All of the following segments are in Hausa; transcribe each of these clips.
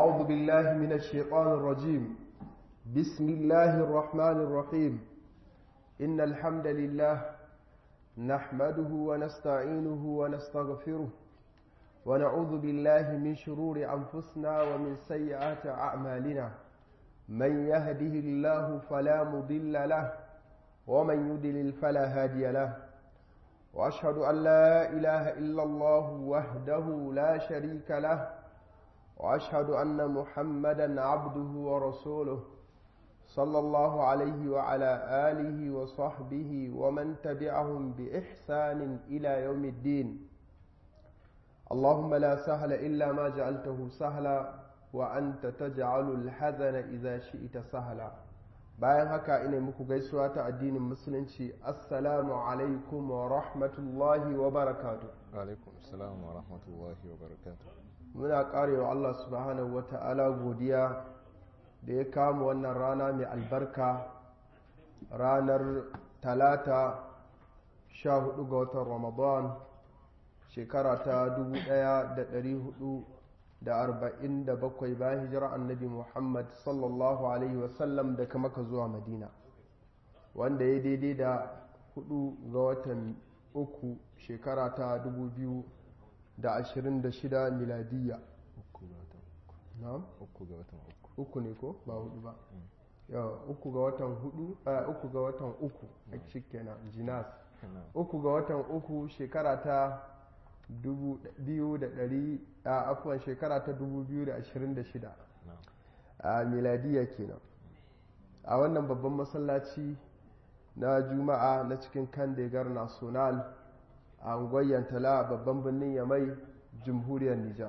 أعوذ بالله من الشيطان الرجيم بسم الله الرحمن الرحيم إن الحمد لله نحمده ونستعينه ونستغفره ونعوذ بالله من شرور أنفسنا ومن سيئات أعمالنا من يهده الله فلا مضل له ومن يدلل فلا هادي له وأشهد أن لا إله إلا الله وحده لا شريك له وأشهد أن محمدا عبده ورسوله صلى الله عليه وعلى آله وصحبه ومن تبعهم بإحسان إلى يوم الدين اللهم لا سهل إلا ما جعلته سهلا وأنت تجعل الحزن إذا شئت سهلا bayan haka ina muku gaisuwa ta addinin musulunci assalamu alaikum wa rahmatullahi wa barakatu alaikum assalam wa rahmatullahi wa barakatu muna karewa Allah subhanahu wa ta'ala godiya da ya kama wannan rana mai albarka ranar talata sha hudu ga watan ramadan shekara ta dubu daya da dari hudu da arba'in da bakwai bayan hijira annabi muhammad sallallahu alaihi wasallam daga maka zuwa madina wanda ya daidai da hudu ga watan uku shekara ta dubu biyu da ashirin da shida miladiyya uku ga watan na'am uku ga watan uku uku ne ko ba hudu ba yawa uku ga watan hudu uku ga watan uku a kenan jinas uku ga watan uku shekara ta dubu biyu da dari a afuwan shekara ta dubu biyu da ashirin da shida a miladiya kenan a wannan babban masallaci na juma'a na cikin kandegar national a angwayen tala babban birnin yamai jamhuriyar nijar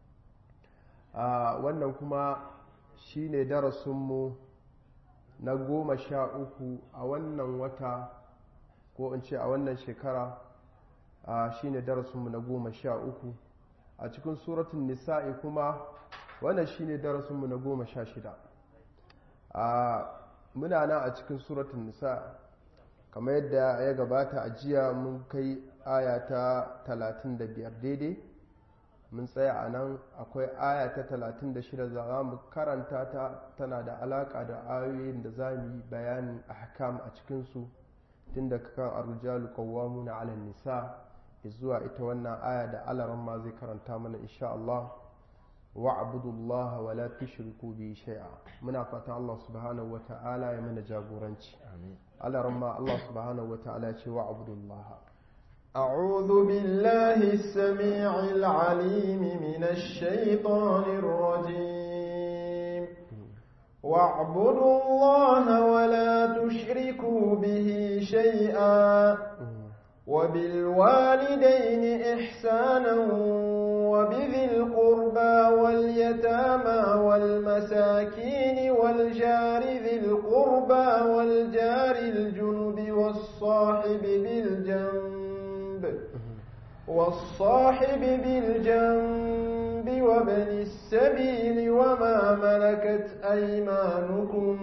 a wannan kuma shi ne darasinmu na goma sha uku a wannan wata ko in ce a wannan shekara shi ne darasinmu na goma sha uku a cikin suratun nisa'i kuma wannan shi ne darasinmu na goma sha shida muna nan a cikin suratun nisa'i kamar yadda ya gabata a jiya mun kai aya ta 35 daidai mun tsaya a nan akwai aya ta 36 za mu karanta ta tana da alaka da ayoyin da za mu yi bayanin ahkam a cikinsu tun da kan arjalu qawwamuna 'ala nisa zuwa ita wannan aya da alaran ma zai karanta mana insha Allah wa'budullaha wa la tushriku bi shay'a muna fata Allah subhanahu wa ta'ala ya mana jagoranci amin alaran ma Allah subhanahu wa ta'ala ya ce wa'budullaha أعوذ بالله السميع العليم من الشيطان الرجيم واعبدوا الله ولا تشركوا به شيئا وبالوالدين إحسانا وبذي القربى واليتامى والمساكين والجار ذي القربى والجار الجنب والصاحب بالجنب والصاحب بالجنب وابن السبيل وما ملكت أيمانكم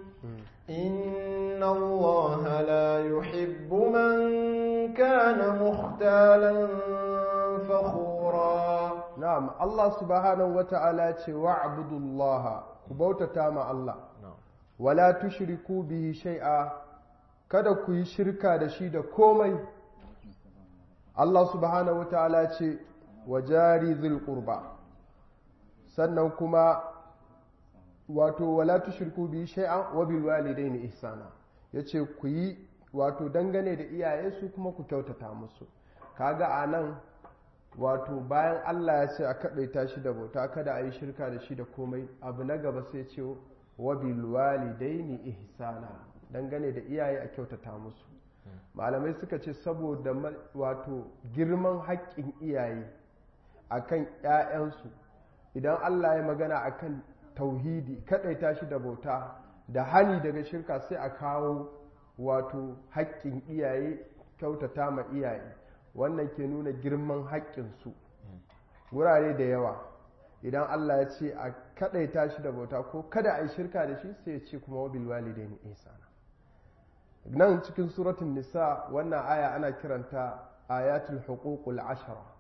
إن الله لا يحب من كان مختالا فخورا na'am Allah subhanahu wa ta'ala ce wa'budullaha ku bautata ma Allah wala tushriku bihi shay'a kada ku yi shirka da shi da komai Allah subhanahu wa ta'ala ce wa jari zil qurba sannan kuma wato wala tushriku bihi shay'a wa bil walidaini ihsana yace ku yi wato dangane da iyaye su kuma ku kyautata musu kaga anan wato bayan Allah ya ce a kaɗaita shi da bauta kada a yi shirka da shi da komai abu na gaba sai ce wa bil walidaini ihsana dangane da iyaye a kyautata musu malamai suka ce saboda wato girman haƙƙin iyaye akan ƴaƴansu idan Allah ya magana akan tauhidi kaɗaita shi da bauta da hani daga shirka sai a kawo wato haƙƙin iyaye kyautata ma iyaye wannan ke nuna girman haƙƙinsu wurare da yawa idan Allah ya ce a kaɗaita shi da bauta ko kada a yi shirka da shi sai ya ce kuma wabil walidaini ihsana nan cikin suratun nisa wannan aya ana kiranta ayatul huququl ashara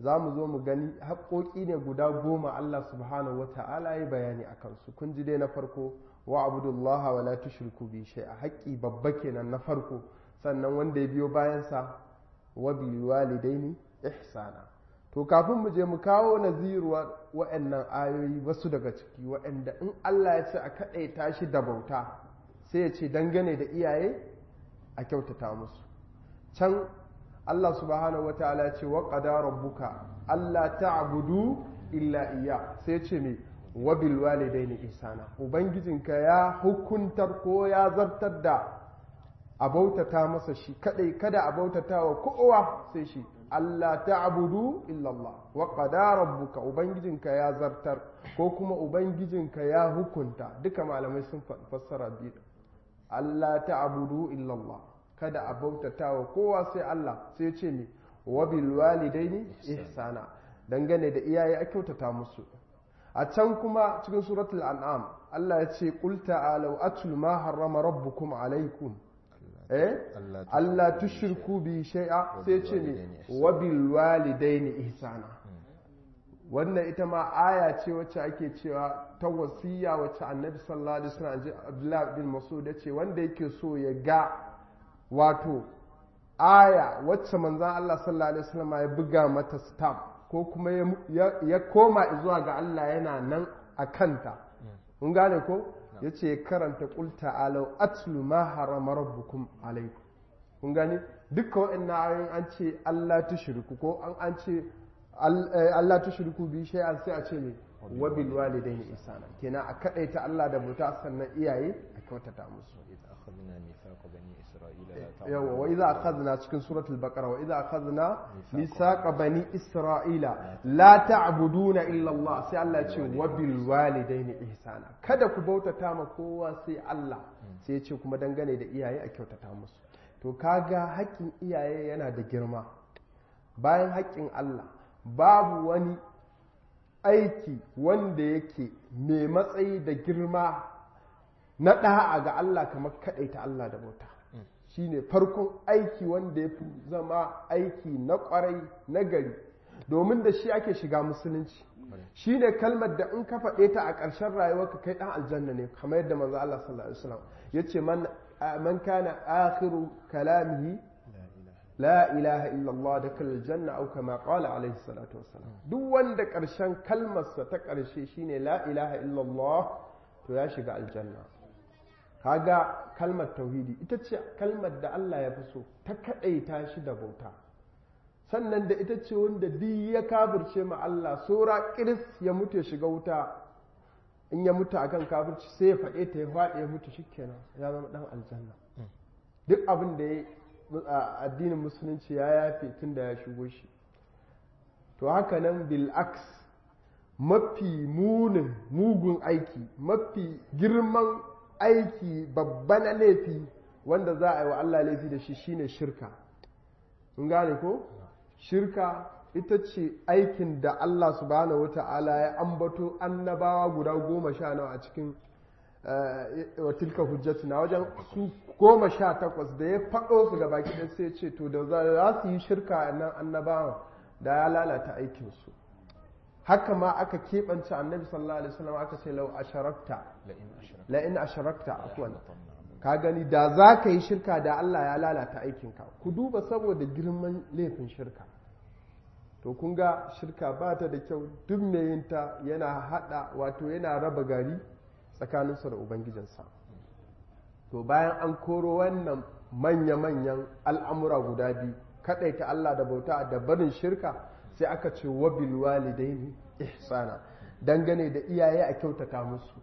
za mu zo mu gani haƙoƙi ne guda goma Allah subhanahu wa ta'ala ya bayani a kansu kun ji dai na farko wa abudullaha wa la tushriku bi shay'a haƙƙi babba kenan na farko sannan wanda ya biyo bayansa wa bil walidaini ihsana to kafin mu je mu kawo naziruwa wa'annan ayoyi wasu daga ciki wa'anda in Allah ya ce a kaɗaita shi da bauta sai ya ce dangane da iyaye a kyautata musu can Allah subhanahu wa ta'ala ce wa qada rabbuka Allah ta'budu illa iya sai ce me wa bil walidaini ihsana ubangijinka ya hukuntar ko ya zartar da a bautata masa shi kadai kada a bautata wa kowa sai shi Allah ta'budu illa Allah wa qada rabbuka ubangijinka ya zartar ko kuma ubangijinka ya hukunta duka malamai sun fassara biyu Allah ta'budu illa Allah kada a bautata wa kowa sai Allah sai ce ne wa bil walidaini ihsana dangane da iyaye a kyautata musu a can kuma cikin suratul an'am Allah ya ce qul ta'alu atlu ma harrama rabbukum alaykum eh Allah tushriku bi shay'a sai ce ne wa bil walidaini ihsana wannan ita ma aya ce wacce ake cewa ta wasiya wacce annabi sallallahu alaihi wasallam Abdullah bin Mas'ud ya ce wanda yake so ya ga wato aya wacce manzan Allah sallallahu Alaihi wasallam ya buga mata stamp ko kuma ya koma zuwa ga Allah yana nan a kanta kun gane ko ya ce karanta kulta alau atlu ma harama rabbukum alaikum kun gane duka waɗannan ayoyin an ce Allah tushriku ko an an ce Allah tushriku bi shay'an sai a ce me wa bil walidaini ihsana kenan a kadaita Allah da buta sannan iyaye a kyautata musu yawa wa idza akhadna cikin suratul baqara wa idza akhadna misaqa bani isra'ila la ta'buduna illa Allah sai Allah ya ce wa bil walidaini ihsana kada ku bautata ma kowa sai Allah sai ya ce kuma dangane da iyaye a kyautata musu to kaga haƙƙin iyaye yana da girma bayan haƙƙin Allah babu wani aiki wanda yake mai matsayi da girma na ɗa'a ga Allah kamar kaɗaita Allah da bauta shi ne farkon aiki wanda ya fi zama aiki na ƙwarai na gari domin da shi ake shiga musulunci shi ne kalmar da in ka faɗe ta a ƙarshen rayuwarka kai ɗan aljanna ne kamar yadda manzo Allah sallallahu alaihi wasallam ya ce man kana akhiru kalamihi la ilaha illallah da kal janna au kama qala alaihi salatu wassalam duk wanda ƙarshen kalmarsa ta ƙarshe shine la ilaha illallah to ya shiga aljanna kaga kalmar tauhidi ita ce kalmar da Allah ya fi so ta kaɗaita shi da bauta sannan da ita ce wanda duk ya kafirce ma Allah sora kiris ya mutu ya shiga wuta in ya mutu akan kafirci sai ya faɗe ta ya faɗi ya mutu shikenan ya zama ɗan aljanna duk abin da ya addinin musulunci ya yafe tun da ya shigo shi to haka nan bil'aks mafi munin mugun aiki mafi girman aiki babba na laifi wanda za a yi wa Allah laifi da shi shine shirka in gane ko shirka ita ce aikin da Allah subhanahu wata'ala ya ambato annabawa guda goma sha nawa a cikin wa tilka hujjatuna wajen su goma sha takwas da ya faɗo su ga baki da sai ce to da za su yi shirka nan annabawan da ya lalata aikinsu haka ma aka keɓance annabi sallallahu alaihi wasallam aka ce lau asharakta la in asharakta afwan ka gani da za ka yi shirka da Allah ya lalata aikinka ku duba saboda girman laifin shirka to kun ga shirka ba ta da kyau duk mai yin ta yana hada wato yana raba gari tsakaninsa da ubangijinsa to bayan an koro wannan manya-manyan al'amura guda biyu kaɗaita Allah da bauta da barin shirka sai aka ce wabil walidaini ihsana dangane da iyaye a kyautata musu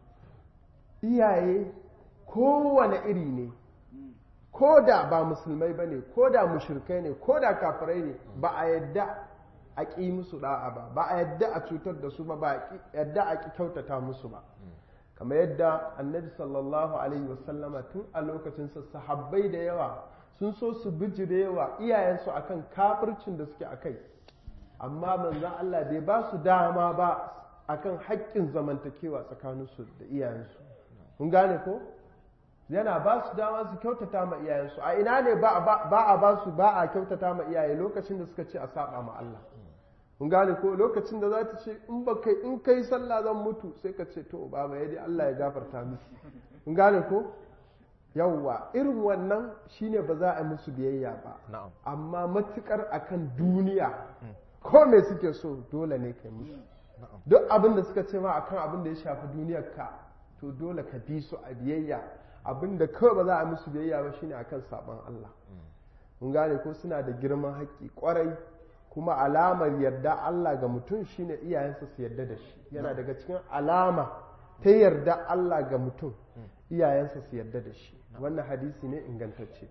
iyaye kowane iri ne ko da ba musulmai ba ne ko da mushirkai ne ko da kafirai ne ba a yadda a ƙi musu da'a ba ba a yadda a cutar da su ba ba a yadda a ƙi kyautata musu ba kamar yadda annabi sallallahu alaihi wasallama tun a lokacinsa sahabbai da yawa sun so su bijirewa iyayensu akan kafircin da suke akai amma manzan Allah bai ba su dama ba akan haƙƙin zamantakewa tsakaninsu da iyayensu kun gane ko yana ba su dama su kyautata ma iyayensu a ina ne ba a ba su ba a kyautata ma iyaye lokacin da suka ce a saba ma Allah mun gane ko lokacin da za ta ce in ba kai in kai sallah zan mutu sai ka ce to baba ya dai Allah ya gafarta miki mun gane ko yawwa irin wannan shine ba za a musu biyayya ba na'am amma matukar akan duniya ko me suke so dole ne kai musu na'am duk abin da suka ce ma akan abin da ya shafi duniyar ka to dole ka bi su a biyayya abin da kawai ba za a musu biyayya ba shine akan sabon Allah mun gane ko suna da girman haƙƙi ƙwarai kuma alamar yarda Allah ga mutum shine iyayensa su yarda da shi yana daga cikin alama ta yarda Allah ga mutum iyayensa su yarda da shi wannan hadisi ne ingantacce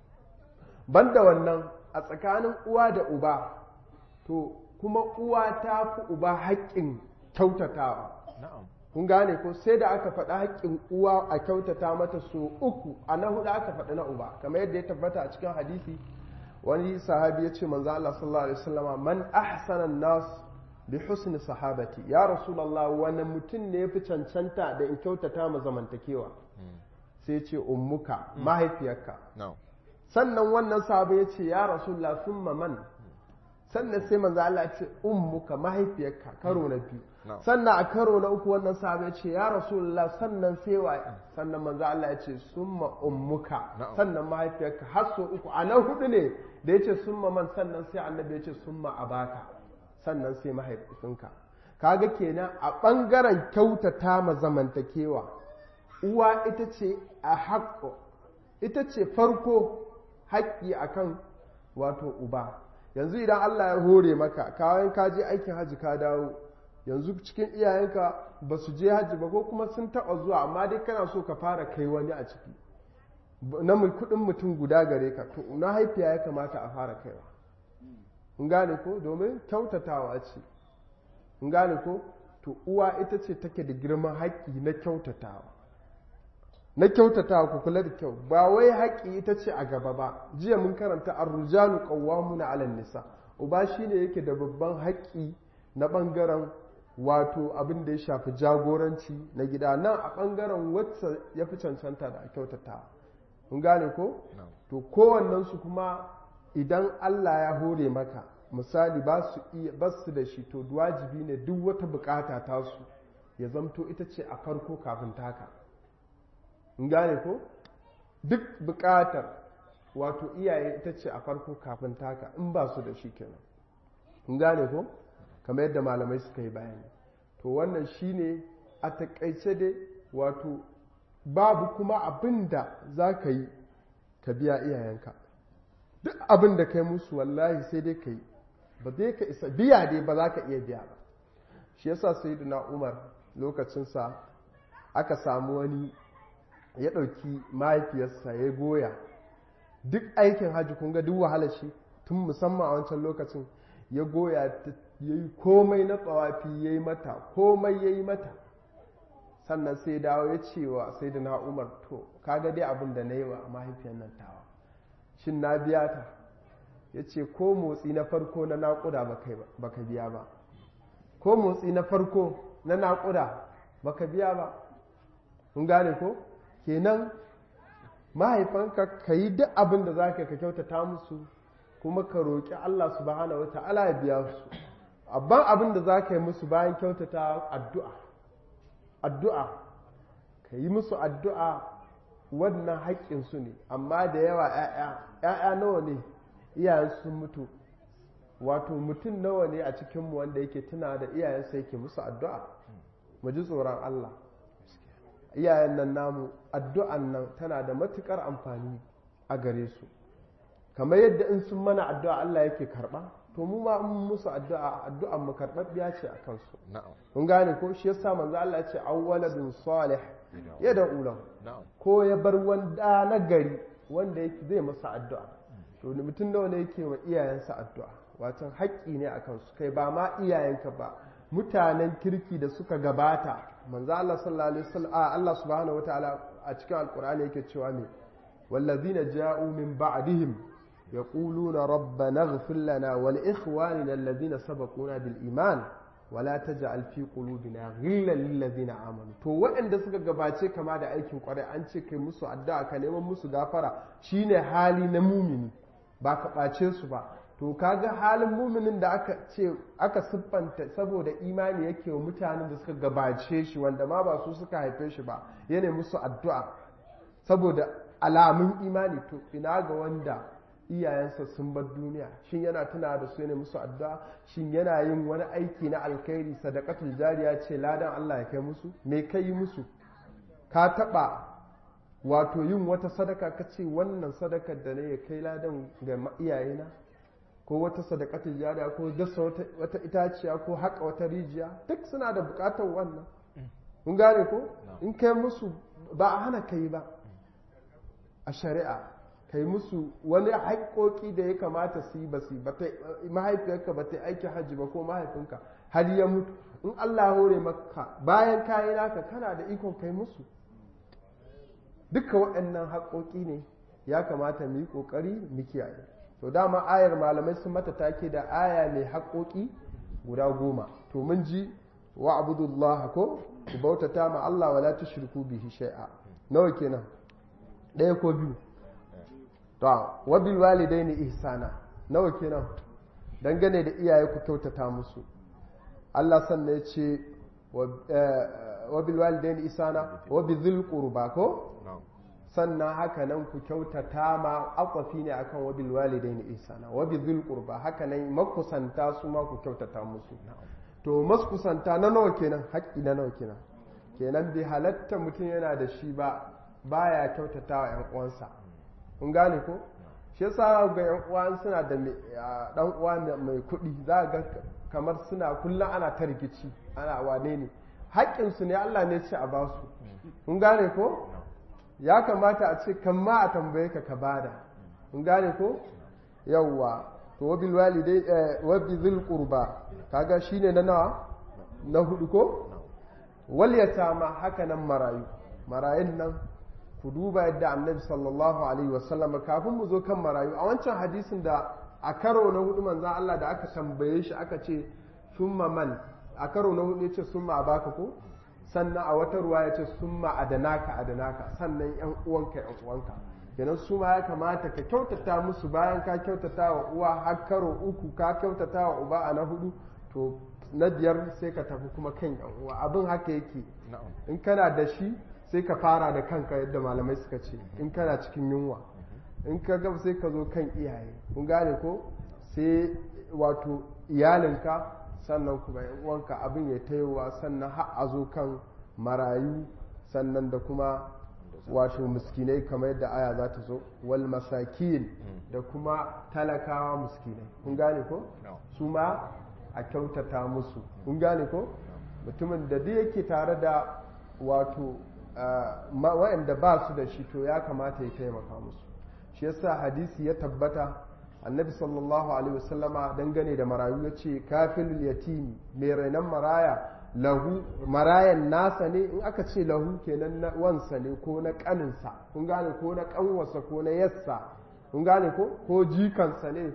banda wannan a tsakanin uwa da uba to kuma uwa ta fi uba haƙƙin kyautatawa na'am kun gane ko sai da aka faɗi haƙƙin uwa a kyautata mata so uku a na hudu aka faɗi na uba kamar yadda ya tabbata a cikin hadisi wani sahabi ya ce manzo Allah sallallahu alaihi wasallama man ahsana nas bi husni sahabati ya rasulullah wani mutum ne yafi cancanta da in kyautata ma zamantakewa sai ce ummuka mahaifiyarka na'am sannan wannan sahabi ya ce ya rasulullah summa man sannan sai manzo Allah ya ce ummuka mahaifiyarka karo na biyu na'am sannan a karo na uku wannan sahabi ya ce ya rasulullah sannan sai wa sannan manzo Allah ya ce summa ummuka Na'am. sannan mahaifiyarka har so uku a nan hudu ne da ya ce summa man sannan sai annabi ya ce summa abaka sannan sai mahaifinka kaga kenan a ɓangaren kyautata ma zamantakewa uwa ita ce a haƙƙo ita ce farko haƙƙi akan wato uba yanzu idan Allah ya hore maka kayan ka je aikin hajji ka dawo yanzu cikin iyayenka ba su je hajji ba ko kuma sun taɓa zuwa amma dai kana so ka fara kai wani a ciki na mul- kuɗin mutum guda gare ka to na haifiya ya kamata a fara kaiwa in gane ko domin kyautatawa ce in gane ko to uwa ita ce take da girman haƙƙi na kyautatawa na kyautatawa ku kula da kyau ba wai haƙƙi ita ce a gaba ba jiya mun karanta ar-rijalu qawwamuna 'ala nisa uba shine yake da babban haƙƙi na ɓangaren wato abin da ya shafi jagoranci na gida nan a ɓangaren wacce ya fi cancanta da a kyautatawa kun gane ko na'am to kowannensu kuma idan Allah ya hore maka misali ba su iya ba su da shi to wajibi ne duk wata bukata tasu ya zamto ita ce a farko kafin taka in gane ko duk bukatar wato iyaye ita ce a farko kafin taka in ba su da shi kenan in gane ko kamar yadda malamai suka yi bayani to wannan shine a takaice dai wato babu kuma abin da za ka yi ka biya iyayenka duk abin da kai musu wallahi sai dai ka yi ba zai ka isa biya dai ba za ka iya biya ba shi yasa sayyidina umar lokacinsa aka samu wani ya ɗauki mahaifiyarsa ya goya duk aikin hajji kun ga duk wahalar shi tun musamman a wancan lokacin ya goya ta ya yi komai na tsawafi ya yi mata komai ya yi mata sannan sai dawo ya ce wa sai da na umar to kaga dai abin da na yi wa mahaifiyar nan tawa shin na biya ta ya ce ko motsi na farko na naƙuda ba ka biya ba ko motsi na farko na naƙuda ba ka biya ba kun gane ko kenan mahaifanka ka yi duk abin da za ka ka kyautata musu kuma ka roƙi Allah subhanahu wa ta'ala ya biya su abban abin da za ka yi musu bayan kyautata addu'a addu'a ka yi musu addu'a wannan haƙƙinsu ne amma da yawa ‘ya'ya nawa ne iyayen sun mutu wato mutum nawa ne a cikinmu wanda yake tuna da iyayensa yake musu addu'a mu ji tsoron Allah iyayen nan namu addu'an nan tana da matuƙar amfani a gare su kamar yadda in sun mana addu'a Allah yake karɓa to mu ma mun musu addu'a addu'an mu karɓaɓɓiya ce a kansu na'am kun gane ko shi yasa manzo Allah ya ce awwaladun salih ya da ulam na'am ko ya bar wanda na gari wanda yake zai masa addu'a to mutum nawa ne yake wa iyayensa addu'a watan haƙƙi ne a kansu kai ba ma iyayenka ba mutanen kirki da suka gabata manzo Allah sallallahu alaihi wasallam a Allah subhanahu wataala a cikin alqur'ani yake cewa ne wallazina ja'u min ba'dihim yaquluna rabbana ighfir lana wa li ikhwanina alladhina sabaquna bil iman wa la taj'al fi qulubina ghillan lil ladzina amanu to waɗanda suka gabace kama da aikin kwarai an ce kai musu addu'a ka neman musu gafara shine hali na mumini ba ka ɓace su ba to to kaga halin muminin da aka ce aka siffanta saboda imani yake wa mutanen da suka gabace shi wanda ma ba su suka haife shi ba yana musu addu'a saboda alamun imani to ina ga wanda iyayensa sun bar duniya shin yana tuna da su yana musu addu'a shin yana yin wani aiki na alkhairi sadaqatul jariya ce ladan Allah ya kai musu me kai musu ka taba wato yin wata sadaka ka ce wannan sadakar da ne ya kai ladan ga iyayena ko wata sadaqatul jariya ko dasa wata itaciya ko haƙa wata rijiya duk suna da buƙatar wannan kun gane ko in kai musu ba a hana kai ba a shari'a kai musu wani haƙoƙi da ya kamata su yi ba su mahaifiyarka ba ta aiki hajji ba ko mahaifinka har ya mutu in Allah hore maka bayan kayi naka kana da ikon kai musu duka waɗannan haƙoƙi ne ya kamata mu yi ƙoƙari mu kiyaye to dama ayar malamai sun mata take da aya mai haƙoƙi guda goma to mun ji wa abudullah ko ku bautata ma Allah wala tushriku bihi shay'a nawa kenan ɗaya ko biyu to wa bil walidaini ihsana nawa kenan dangane da iyaye ku kyautata musu Allah sannan ya ce wa bil walidaini ihsana wa bi dhil qurba ko sannan haka nan ku kyautata ma akwafi ne akan wa bil walidaini ihsana wa bi dhil qurba haka nan makusanta su ma ku kyautata musu to maskusanta na nawa kenan haƙƙi na nawa kenan kenan bai halatta mutum yana da shi ba baya kyautata wa 'yan uwansa kun gane ko shi yasa ga 'yan uwan suna da dan uwa mai kuɗi za ga kamar suna kullum ana ta rikici ana wane ne haƙƙin su ne Allah ne ce a ba su kun gane ko ya kamata a ce kan ma a tambaye ka ka bada kun gane ko yawwa to wabil walidai wabi zil qurba kaga shine na nawa na hudu ko wal yatama haka nan marayu marayun nan ku duba yadda annabi sallallahu alaihi wasallam kafin mu zo kan marayu a wancan hadisin da a karo na hudu manzon Allah da aka tambaye shi aka ce summa man a karo na hudu yace summa abaka ko sannan a wata ruwa yace summa adanaka adanaka sannan yan uwanka yan uwanka kenan su ma ya kamata ka kyautata musu bayan ka kyautata wa uwa har karo uku ka kyautata wa uba a na hudu to na biyar sai ka tafi kuma kan yan uwa abin haka yake in kana da shi sai ka fara da kanka yadda malamai suka ce in kana cikin yunwa in ka gaba sai ka zo kan iyaye kun gane ko sai wato iyalinka sannan kuma yan uwanka abin ya tayowa sannan har a zo kan marayu sannan da kuma wato miskinai kamar yadda aya za ta zo wal masakin da kuma talakawa miskinai kun gane ko su ma a kyautata musu kun gane ko mutumin da duk yake tare da wato waɗanda ba su da shi to ya kamata ya taimaka musu shi yasa hadisi ya tabbata annabi sallallahu alaihi wasallama dangane da marayu ya ce kafilul yatimi mai rainon maraya lahu marayan nasa ne in aka ce lahu kenan na wansa ne ko na kaninsa kun gane ko na kanwarsa ko na yassa kun gane ko ko jikansa ne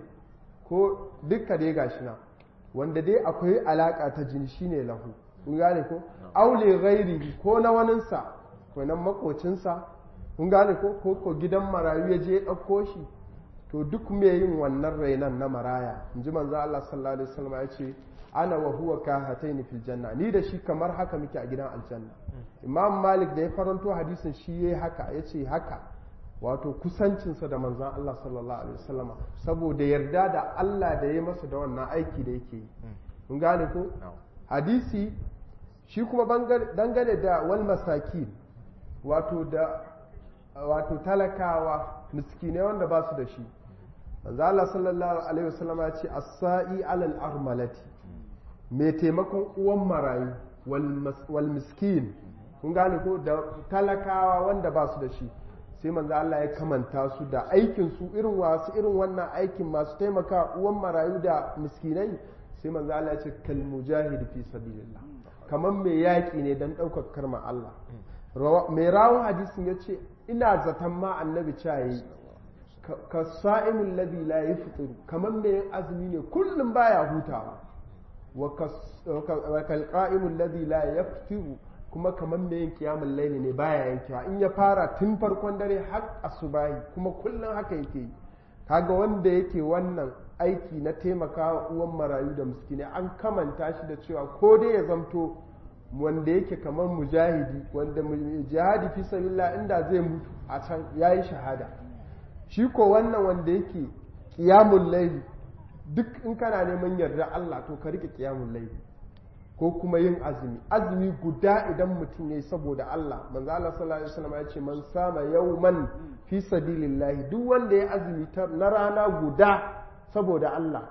ko dukka dai gashi na wanda dai akwai alaka ta jini shine lahu kun gane ko aule ghairi ko na waninsa ko nan makocinsa kun gane ko ko ko gidan marayu ya je ya ɗauko shi to duk mai yin wannan rainan na maraya in ji manzo Allah sallallahu alaihi wasallam ya ce ana wa huwa kahataini fil janna ni da shi kamar haka muke a gidan aljanna imam malik da ya faranto hadisin shi yayi haka yace haka wato kusancinsa da manzon Allah sallallahu alaihi wasallam saboda yarda da Allah da ya masa da wannan aiki da yake yi kun gane ko hadisi shi kuma dangane da wal masakin wato da wato talakawa miskinai wanda ba su da shi manzo Allah sallallahu alaihi wasallam ya ce as-sa'i alal armalati mai taimakon uwan marayu wal miskin kun gane ko da talakawa wanda ba su da shi sai manzo Allah ya kamanta su da aikin su irin wasu irin wannan aikin masu taimaka uwan marayu da miskinai sai manzo Allah ya ce kal mujahid fi sabilillah kamar mai yaƙi ne dan ɗaukar karma Allah mai rawun hadisin ya ce ina zaton ma annabi cayi ka sa'imin ladhi la yafṭiru kamar mai azumi ne kullum baya hutawa wa kalqa'imul ladhi la yaftiru kuma kamar mai yin kiyamul laili ne baya yankewa in ya fara tun farkon dare har asubahi kuma kullum haka yake yi kaga wanda yake wannan aiki na taimakawa uwan marayu da miskinai an kamanta shi da cewa ko dai ya zamto wanda yake kamar mujahidi wanda jihadi fi sabilillah inda zai mutu a can yayi shahada shi ko wannan wanda yake qiyamul layli duk in kana neman yarda Allah to ka rike qiyamul layli ko kuma yin azumi azumi guda idan mutum yayi saboda Allah manzo Allah sallallahu alaihi wasallam ya ce man sama yawman fi sabilillah duk wanda ya azumi na rana guda saboda Allah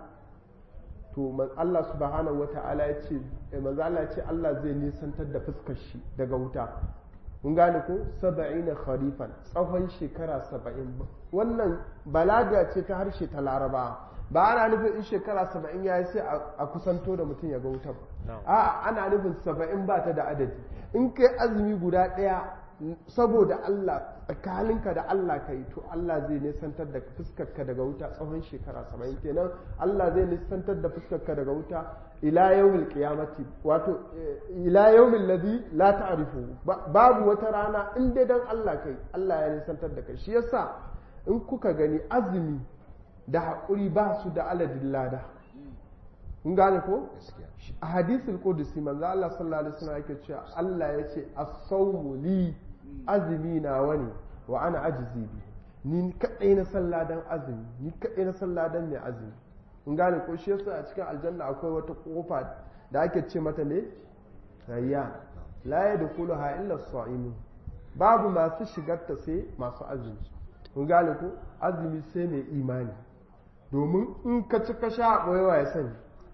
to Allah subhanahu wata'ala ya ce manzo Allah ya ce Allah zai nisantar da fuskar shi daga wuta kun gane ko saba'ina kharifan tsawon shekara saba'in wannan balaga ce ta harshe ta laraba ba ana nufin in shekara saba'in ya yi sai a kusanto da mutum ya ga wuta ba a ana nufin saba'in ba ta da adadi in kai azumi guda ɗaya saboda Allah tsakaninka da Allah ka yi to Allah zai nisantar da fuskarka daga wuta tsawon shekara saba'in kenan Allah zai nisantar da fuskarka daga wuta ila yawmil qiyamati wato ila yawmil ladhi la ta'rifu babu wata rana in dai dan Allah kai Allah ya nisantar da kai shi yasa in kuka gani azumi da haƙuri ba su da aladin lada kun gane ko a hadisul qudsi manzo Allah sallallahu alaihi wasallam yake cewa Allah ya ce as-sawmu li azumi na wani wa ana ajizi bi ni kadai na salladan azumi ni kadai na salladan mai azumi kun gane ko shi yasa a cikin aljanna akwai wata kofa da ake ce mata ne rayyan la yadkhuluha illa as-sa'imin babu masu shigar ta sai masu azumi kun gane ko azumi sai mai imani domin in ka ci ka sha boyewa ya sani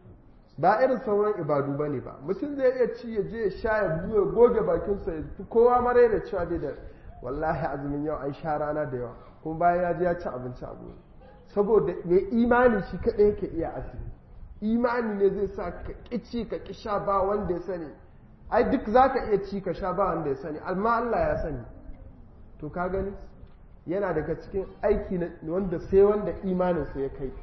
ba irin sauran ibadu ba ne ba mutum zai iya ci ya je ya sha ya buya goge bakinsa ya fi kowa mara da cewa bai da wallahi azumin yau an sha rana da yawa kuma bayan ya je ya ci abinci a gobe saboda mai imani shi kaɗai yake iya azumi imani ne zai sa ka ƙi ci ka ƙi sha ba wanda ya sani ai duk za ka iya ci ka sha ba wanda ya sani amma Allah ya sani to ka gani yana daga cikin aiki wanda sai wanda imaninsa ya kai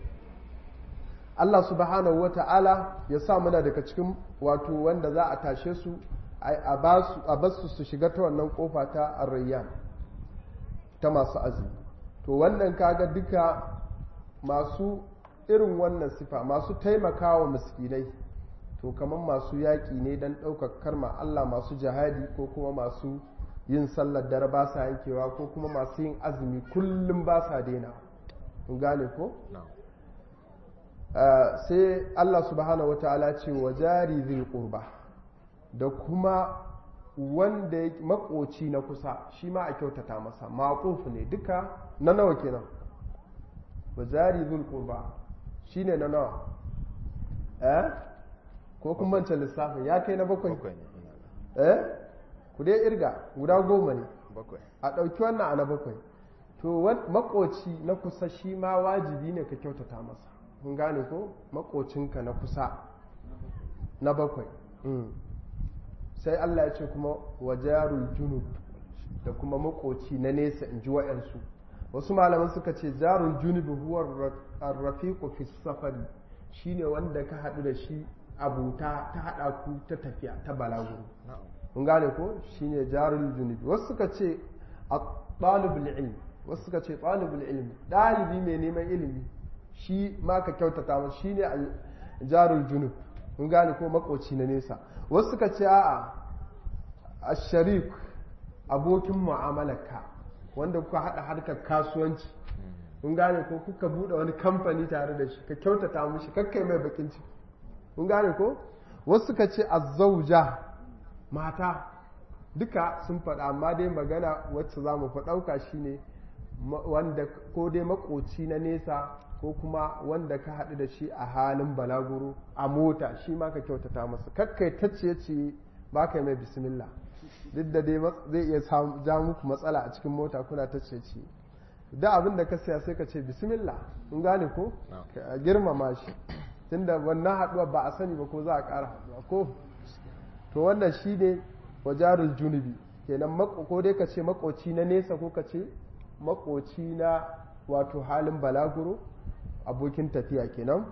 Allah subhanahu wa ta'ala ya sa muna daga cikin wato wanda za a tashe su a basu su shiga ta wannan kofa ta arrayya ta masu azumi to wannan kaga duka masu irin wannan sifa masu taimakawa miskinai to kamar masu yaƙi ne don ɗaukar karma Allah masu jihadi ko kuma masu yin sallar dare ba sa yankewa ko kuma masu yin azumi kullum ba sa daina gane ko? sai Allah subhanahu wa ta'ala ce wa jari zai ƙurba da kuma wanda ya makoci na kusa shi ma a kyautata masa maƙofu ne duka na nawa kenan wa jari zai ƙurba shi ne na nawa eh ko kuma mancan lissafin ya kai na bakwai eh ku dai irga guda goma ne a ɗauki wannan a na bakwai to makoci na kusa shi ma wajibi ne ka kyautata masa kun gane ko makocinka na kusa na bakwai sai Allah ya ce kuma wajarul junub da kuma makoci na nesa in ji wa'yansu wasu malaman suka ce jarul junub huwa rafiqu fi safari shine wanda ka haɗu da shi abuta ta haɗa ku ta tafiya ta balaguro kun gane ko shine jarul junub wasu suka ce ɗalibul ilmi wasu suka ce ɗalibul ilmi ɗalibi mai neman ilimi shi ma ka kyautata masa shi ne jarul junub kun gane ko makoci na nesa wasu suka ce a'a a sharif abokin mu'amalarka wanda kuka haɗa harkar kasuwanci kun gane ko kuka buɗe wani kamfani tare da shi ka kyautata mishi kakkai mai bakin ciki kun gane ko wasu suka ce azzauja mata duka sun faɗa amma dai magana wacce za mu ɗauka shine wanda ko dai makoci na nesa ko kuma wanda ka haɗu da shi a halin balaguro a mota shi ma ka kyautata masa kakkai ta ciye ciye ba ka mai bismillah duk da dai zai iya ja muku matsala a cikin mota kuna ta ciye ciye da abin da ka siya sai ka ce bismillah in gane ko ka girmama shi tunda wannan haɗuwa ba a sani ba ko za a ƙara haɗuwa ko to wannan shi ne wajarul junubi kenan ko dai ka ce makoci na nesa ko ka ce makoci na wato halin balaguro abokin tafiya kenan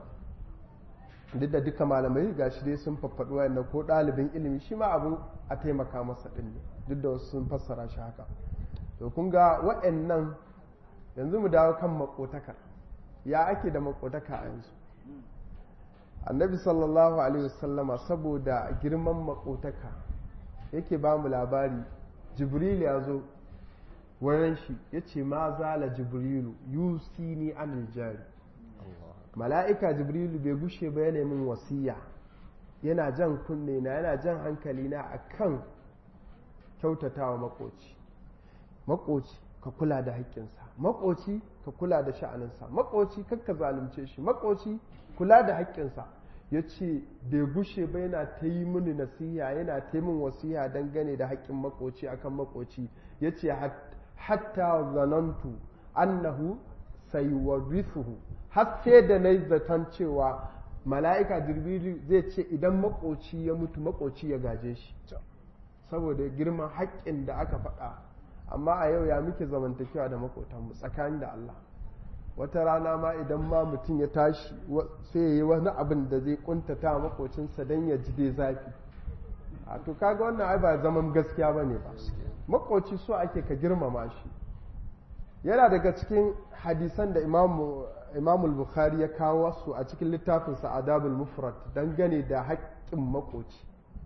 duk da duka malamai ga shi dai sun faffaɗu wayannan ko ɗalibin ilimi shi ma abu a taimaka masa ɗin ne duk da wasu sun fassara shi haka to kun ga wa'annan yanzu mu dawo kan makotakar ya ake da makotaka a yanzu annabi sallallahu alaihi wasallama saboda girman makotaka yake ba mu labari jibril ya zo wurin shi ya ce ma zala jibrilu yusini anil jari mala'ika jibrilu bai gushe ba yana min wasiya yana jan kunne na yana jan hankali na akan kyautatawa makoci makoci ka kula da haƙƙinsa makoci ka kula da sha'aninsa makoci kakka zalunce shi makoci kula da haƙƙinsa ya ce bai gushe ba yana ta yi mini nasiha yana ta yi min wasiha dangane da haƙƙin makoci akan makoci ya ce hatta zanantu annahu sayuwarrithuhu har sai da na zaton cewa mala'ika jirbiru zai ce idan makoci ya mutu makoci ya gaje shi saboda girman haƙƙin da aka faɗa amma a yau ya muke zamantakewa da makotanmu tsakanin da Allah wata rana ma idan ma mutum ya tashi sai ya yi wani abin da zai kuntata makocinsa don ya ji dai zafi a to kaga wannan ai ba zaman gaskiya ba ne ba makoci so ake ka girmama shi yana daga cikin hadisan da imamul bukhari ya kawo su a cikin littafinsa adabul mufrad dangane da haƙƙin makoci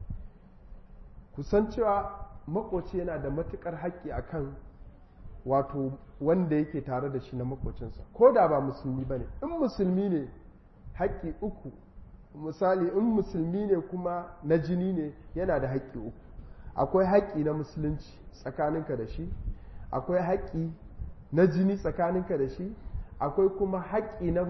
kusan cewa makoci yana da matukar haƙƙi akan wato wanda yake tare da shi na makocinsa ko da ba musulmi ba ne in musulmi ne haƙƙi uku misali in musulmi ne kuma na jini ne yana da haƙƙi uku akwai haƙƙi na musulunci tsakaninka da shi akwai haƙƙi na jini tsakaninka da shi akwai kuma haƙƙi na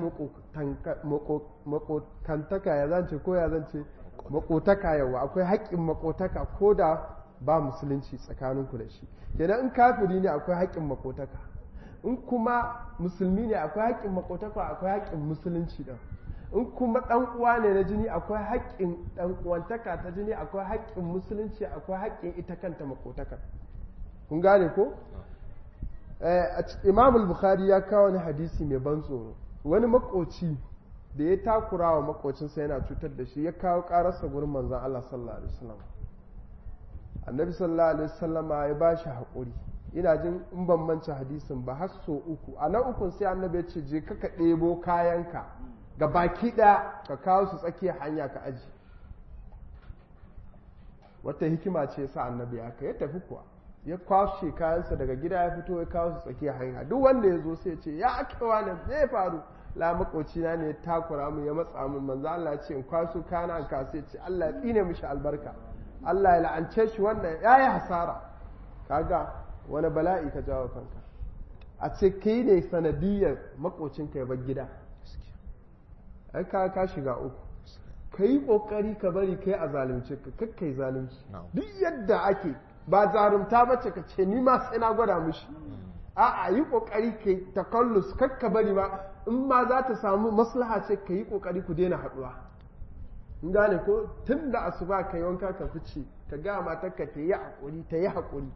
makotaka ya zance ko ya zance makotaka yawa akwai haƙƙin makotaka ko da ba musulunci tsakaninku da shi kenan in kafiri ne akwai haƙƙin makotaka in kuma musulmi ne akwai haƙƙin makotaka akwai haƙƙin musulunci ɗin in kuma ɗan uwa ne na jini akwai haƙƙin ɗan uwantaka ta jini akwai haƙƙin musulunci akwai haƙƙin ita kanta makotaka kun gane ko imam bukhari ya kawo wani hadisi mai ban tsoro wani makoci da ya takura wa makocinsa yana cutar da shi ya kawo ƙararsa gurin manzan Allah sallallahu alaihi wasallam annabi sallallahu alaihi wasallam ya ba shi haƙuri ina jin in ban mance hadisin ba har so uku a na ukun sai annabi ya ce je ka ka ɗebo kayanka ga baki ɗaya ka kawo su tsakiyar hanya ka aji wata hikima ce sa annabi ya ya tafi kuwa ya kwashe kayansa daga gida ya fito ya kawo su tsakiyar hanya duk wanda ya zo sai ya ce ya ake wani zai faru la makoci na ne ya takura mu ya matsa mu manzo Allah ya ce in kwaso kana an kasa ce Allah ya tsine mishi albarka Allah ya la'ance shi wannan yayi hasara kaga wani bala'i ka jawo kanka a ce kai ne sanadiyar makocinka ya bar gida ai ka ka shiga uku ka yi kokari ka bari kai a zalunce ka kakkai zalunci duk yadda ake ba zarumta bace ka ce ni ma sai na gwada mushi a'a yi kokari kai takallus kakka bari ba in ma za ta samu maslaha ce ka yi kokari ku daina haduwa in gane ko tun da asuba ka yi wanka ka fice ka ga matarka ta yi hakuri ta yi hakuri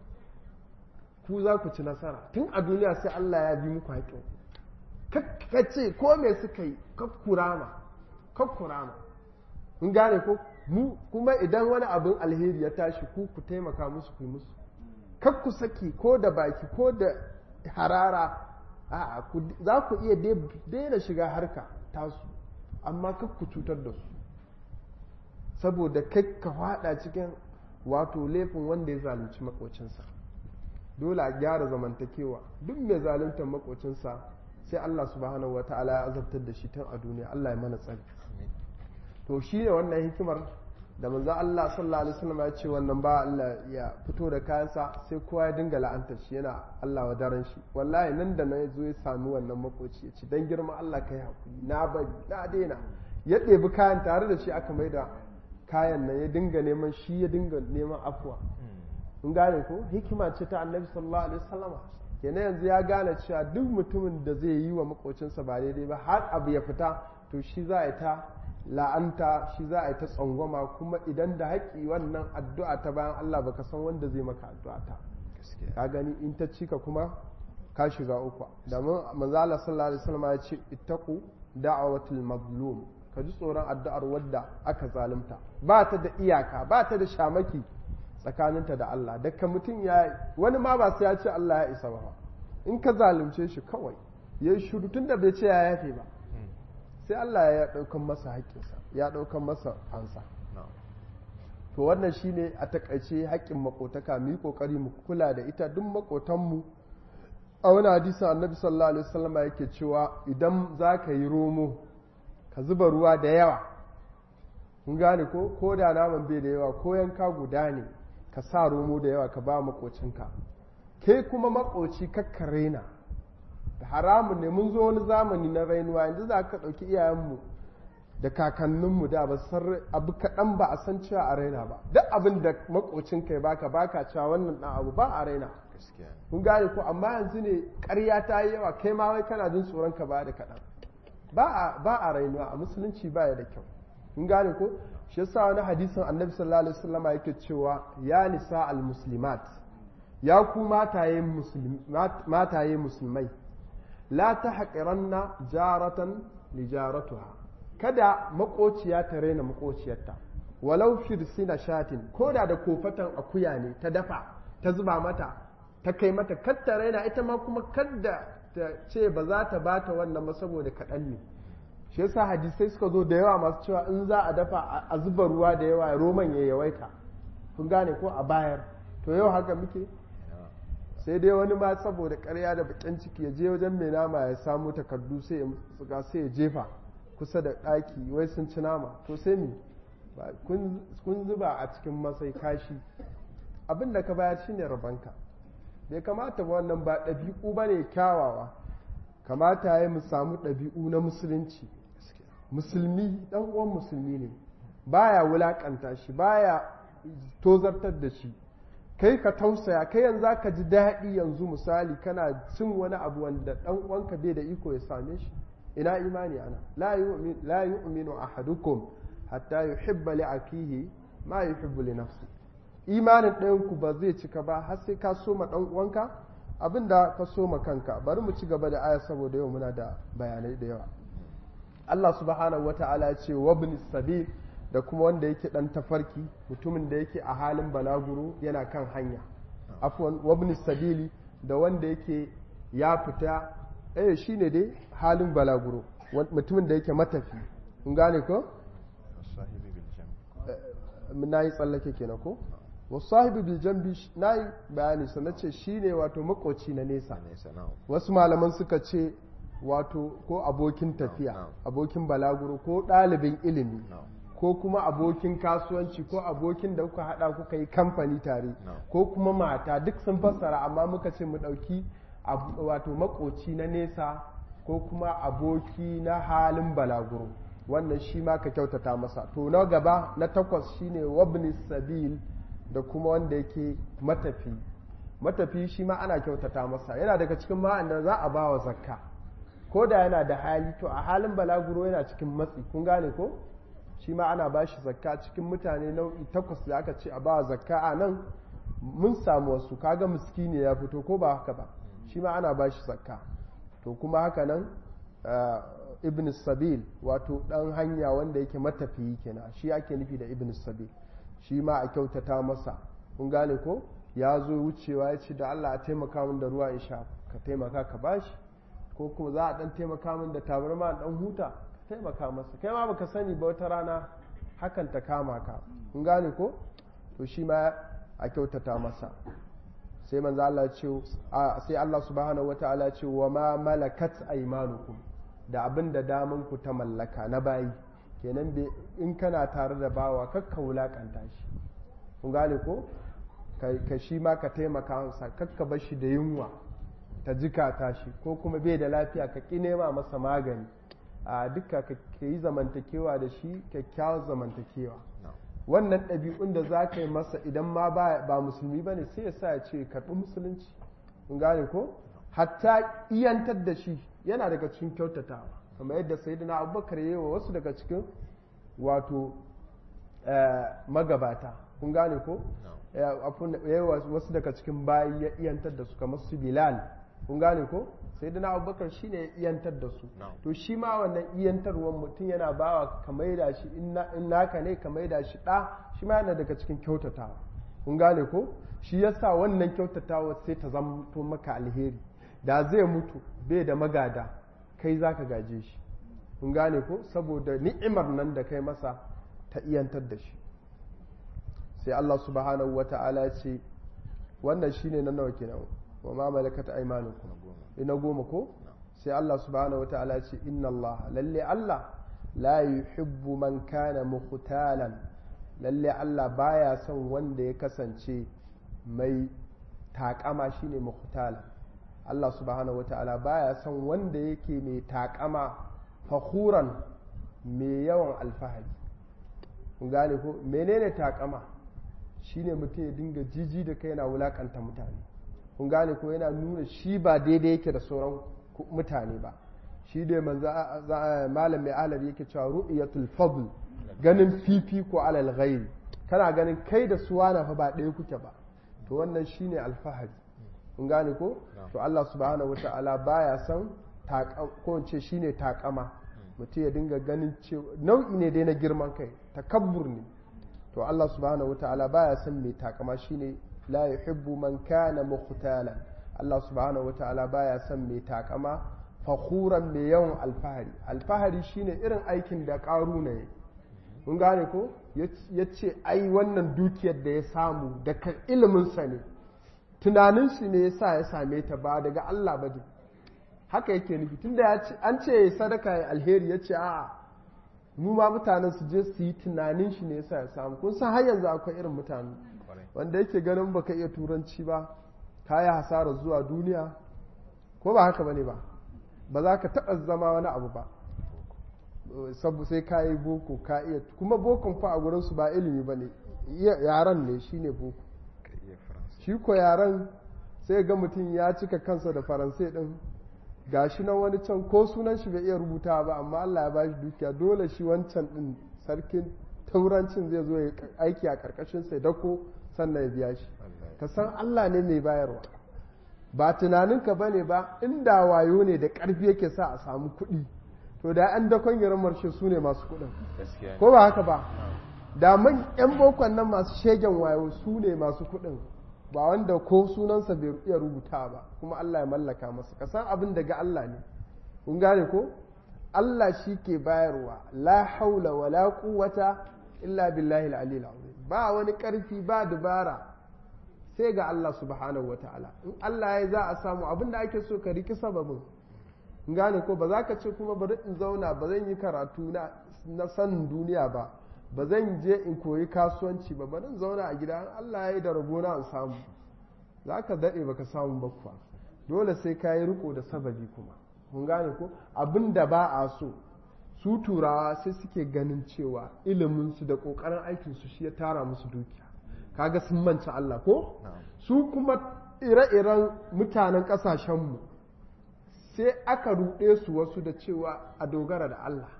ku za ku ci nasara tun a duniya sai Allah ya bi muku haƙƙin ka ce ko me suka yi kakkurama kakkurama in gane ko mu kuma idan wani abin alheri ya tashi ku ku taimaka musu ku musu kak ku saki ko da baki ko da harara a'a za ku iya daina shiga harka tasu amma kak ku cutar da su saboda kai ka fada cikin wato laifin wanda ya zalunci makocinsa dole a gyara zamantakewa duk mai zaluntar makocinsa sai Allah subhanahu wa ta'ala ya azabtar da shi tun a duniya Allah ya mana tsari to shi ne wannan hikimar da manzo Allah sallallahu alaihi wasallam ya ce wannan ba Allah ya fito da kayansa sai kowa ya dinga la'antar shi yana Allah wa daren shi wallahi nan da nan zo ya sami wannan makoci ya ce dan girma Allah kai hakuri na bari na daina ya ɗebi kayan tare da shi aka maida kayan nan ya dinga neman shi ya dinga neman afuwa in gane ko hikima ce ta annabi sallallahu alaihi wasallam kenan yanzu ya gane cewa duk mutumin da zai yi wa makocinsa ba daidai ba har abu ya fita to shi za a yi ta la'anta shi za a yi ta tsangwama kuma idan da haƙi wannan addu'a ta bayan Allah baka san wanda zai maka addu'a ta ka gani in ta cika kuma ka shiga uku domin manzo Allah sallallahu alaihi wasallam ya ce ittaqu da'watul mazlum ka ji tsoron addu'ar wadda aka zalunta ba ta da iyaka ba ta da shamaki tsakaninta da Allah daga mutum ya wani ma ba sai ya ce Allah ya isa ba in ka zalunce shi kawai ya yi shuru tun da bai ce ya yafe ba sai Allah ya ɗaukan masa haƙƙinsa ya ɗaukan masa ansa to wannan shine a takaice haƙƙin makotaka mu yi ƙoƙari mu kula da ita duk makotanmu a wani hadisin annabi sallallahu alaihi wasallam yake cewa idan za ka yi romo ka zuba ruwa da yawa kun gane ko ko da naman bai da yawa ko yanka guda ne ka sa romo da yawa ka ba makocinka ke kuma makoci kakka raina da haramun ne mun zo wani zamani na rainuwa yanzu za ka ɗauki iyayenmu da kakanninmu da ba san abu kaɗan ba a san cewa a raina ba duk abin da makocinka ya baka baka cewa wannan ɗan abu ba a raina kun gane ko amma yanzu ne ƙarya ta yi yawa kai ma wai kana jin tsoron ka ba da kaɗan ba a rainuwa a musulunci ba ya da kyau kun gane ko shi yasa wani hadisin annabi sallallahu alaihi wasallam yake cewa ya nisa al muslimat ya ku mataye mataye musulmai la tahqiranna jaratan li jaratuha kada makociya ta raina makociyarta walau firsina shatin koda da kofatan akuya ne ta dafa ta zuba mata ta kai mata kadda raina ita ma kuma kadda ta ce ba za ta bata wannan ba saboda kaɗan ne shi yasa hadisai suka zo da yawa masu cewa in za a dafa a zuba ruwa da yawa roman ya yawaita kun gane ko a bayar to yau haka muke sai dai wani ma saboda karya da bakin ciki ya je wajen mai nama ya samu takardu sai ya sai ya jefa kusa da ɗaki wai sun ci nama to sai mi kun zuba a cikin masai kashi abin da ka bayar shine rabanka bai kamata ba wannan ba ɗabi'u ba ne kyawawa kamata ya mu samu ɗabi'u na musulunci musulmi ɗan uwan musulmi ne baya wulaƙanta shi baya tozartar da shi kai ka tausaya kai yanzu ka ji daɗi yanzu misali kana cin wani abu wanda ɗan uwanka bai da iko ya same shi ina imani ana la yu'minu ahadukum hatta yuhibba li akihi ma yuhibbu li nafsi imanin ɗayan ku ba zai cika ba har sai ka soma ɗan uwanka abinda ka soma kanka bari mu ci gaba da aya saboda yau muna da bayanai da yawa Allah subhanahu wata'ala ya ce wabni sabil da kuma wanda yake dan tafarki mutumin da yake a halin balaguro yana kan hanya afwan wabni sabili da wanda yake ya fita eh shine dai halin balaguro mutumin da yake matafi kun gane ko na yi tsallake kenan ko wasahibi bil jambi na yi bayani sannan ce shine wato makoci na nesa wasu malaman suka ce wato ko abokin tafiya abokin balaguro ko ɗalibin ilimi ko kuma abokin kasuwanci ko abokin da kuka hada kuka yi kamfani tare ko kuma mata duk sun fassara amma muka ce mu ɗauki wato makoci na nesa ko kuma aboki na halin balaguro wannan shi ma ka kyautata masa to na gaba na takwas shine wabni sabil da kuma wanda yake matafi matafi shi ma ana kyautata masa yana daga cikin ma'an da za a ba wa zakka ko da yana da hali to a halin balaguro yana cikin matsi kun gane ko shi ma ana ba shi zakka cikin mutane nau'i takwas da aka ce a ba zakka a nan mun samu wasu kaga miskini ya fito ko ba haka ba shi ma ana ba shi zakka to kuma haka nan ibn sabil wato dan hanya wanda yake matafiyi kenan shi ake nufi da ibn sabil shi ma a kyautata masa kun gane ko ya zo wucewa ya ce da Allah a taimaka min da ruwa in sha ka taimaka ka bashi ko kuma za a dan taimaka min da tabarma dan huta ka taimaka masa kai ma baka sani ba wata rana hakan ta kama ka kun gane ko to shi ma a kyautata masa sai manzo Allah ce sai Allah subhanahu wataala ya ce wa ma malakat aymanukum da abin da daman ku ta mallaka na bayi kenan in kana tare da bawa kakka wulakanta shi kun gane ko ka shi ma ka taimaka masa kakka bar shi da yunwa ta jikata shi ko kuma bai da lafiya ka ƙi nema masa magani a duka ka yi zamantakewa da shi kyakkyawar zamantakewa wannan ɗabi'un da za ka yi masa idan ma ba musulmi ba ne sai ya sa ya ce karɓi musulunci kun gane ko hatta iyantar da shi yana daga cikin kyautatawa kamar yadda sayyidina abubakar yi wa wasu daga cikin wato magabata kun gane ko wasu daga cikin bayi ya iyantar da su kamar su bilal kun gane ko sai da na abubakar shi ne iyantar da su to shi ma wannan iyantarwar mutum yana bawa ka maida shi in naka ne ka maida shi ɗa shi ma yana daga cikin kyautatawa kun gane ko shi yasa wannan kyautatawa sai ta zamto maka alheri da zai mutu bai da magada kai za ka gaje shi kun gane ko saboda ni'imar nan da kai masa ta iyantar da shi sai Allah subhanahu wa ta'ala ya ce wannan shine na nawa kenan wa ma malakat aymanukum ina goma ko sai Allah subhanahu wa ta'ala ya ce inna Allah lalle Allah la yuhibbu man kana mukhtalan lalle Allah baya son wanda ya kasance mai takama shine mukhtalan Allah subhanahu wa ta'ala baya son wanda yake mai takama fakhuran mai yawan alfahari kun gane ko menene takama shine mutum ya dinga jiji da kai yana wulakanta mutane kun gane ko yana nuna shi ba daidai yake da sauran mutane ba shi da manzo malam mai alar yake cewa ru'yatul fadl ganin fifi ko alal ghairi kana ganin kai da suwana fa ba ɗaya kuke ba to wannan shine alfahari kun gane ko to Allah subhanahu wata'ala baya son ko in ce shine takama mutum ya dinga ganin cewa nau'i ne dai na girman kai takabbur ne to Allah subhanahu wata'ala baya son mai takama shine la yuhibbu man kana mukhtalan Allah subhanahu wata'ala baya son mai takama fakhuran mai yawan alfahari alfahari shine irin aikin da karuna ya mun gane ko ya ce ai wannan dukiyar da ya samu daga iliminsa ne tunanin shi ne yasa ya same ta ba daga Allah ba ne haka yake nufi tunda an ce sadaka ya alheri ya ce a'a mu ma mutanen su je su yi tunanin shi ne yasa ya samu kun san har yanzu akwai irin mutane wanda yake ganin baka iya turanci ba ka yi hasarar zuwa duniya ko ba haka bane ba ba za ka taɓa zama wani abu ba sabu sai ka yi boko ka iya kuma bokon fa a gurinsu ba ilimi ba ne yaran ne shi ne boko shi ko yaran sai ga mutum ya cika kansa da faransai din gashi nan wani can ko sunan shi bai iya rubuta ba amma Allah ya bashi dukiya dole shi wancan din sarkin taurancin zai zo ya aiki a karkashin sai dako sannan ya biya shi ka san Allah ne mai bayarwa ba tunaninka ba ne ba inda wayo ne da ƙarfi yake sa a samu kuɗi to da an dakon yaran marshe su ne masu kuɗin ko ba haka ba da man yan bokon nan masu shegen wayo su ne masu kuɗin ba wanda ko sunansa bai iya rubuta ba kuma Allah ya mallaka masa ka san abin daga Allah ne kun gane ko Allah shi ke bayarwa la haula wala quwwata illa billahi al-aliyyil azim ba wani karfi ba dubara sai ga Allah subhanahu wataala in Allah ya za a samu abin da ake so ka riki sababin in gane ko ba za ka ce kuma bari in zauna ba zan yi karatu na na sanin duniya ba ba zan je in koyi kasuwanci ba bari in zauna a gida Allah ya yi da rabona in samu za ka daɗe baka samu ba kuwa dole sai ka yi riko da sababi kuma kun gane ko abin da ba a so su turawa sai suke ganin cewa iliminsu da ƙoƙarin aikinsu shi ya tara musu dukiya kaga sun manci Allah ko su kuma ire-iren mutanen ƙasashenmu sai aka ruɗe su wasu da cewa a dogara da Allah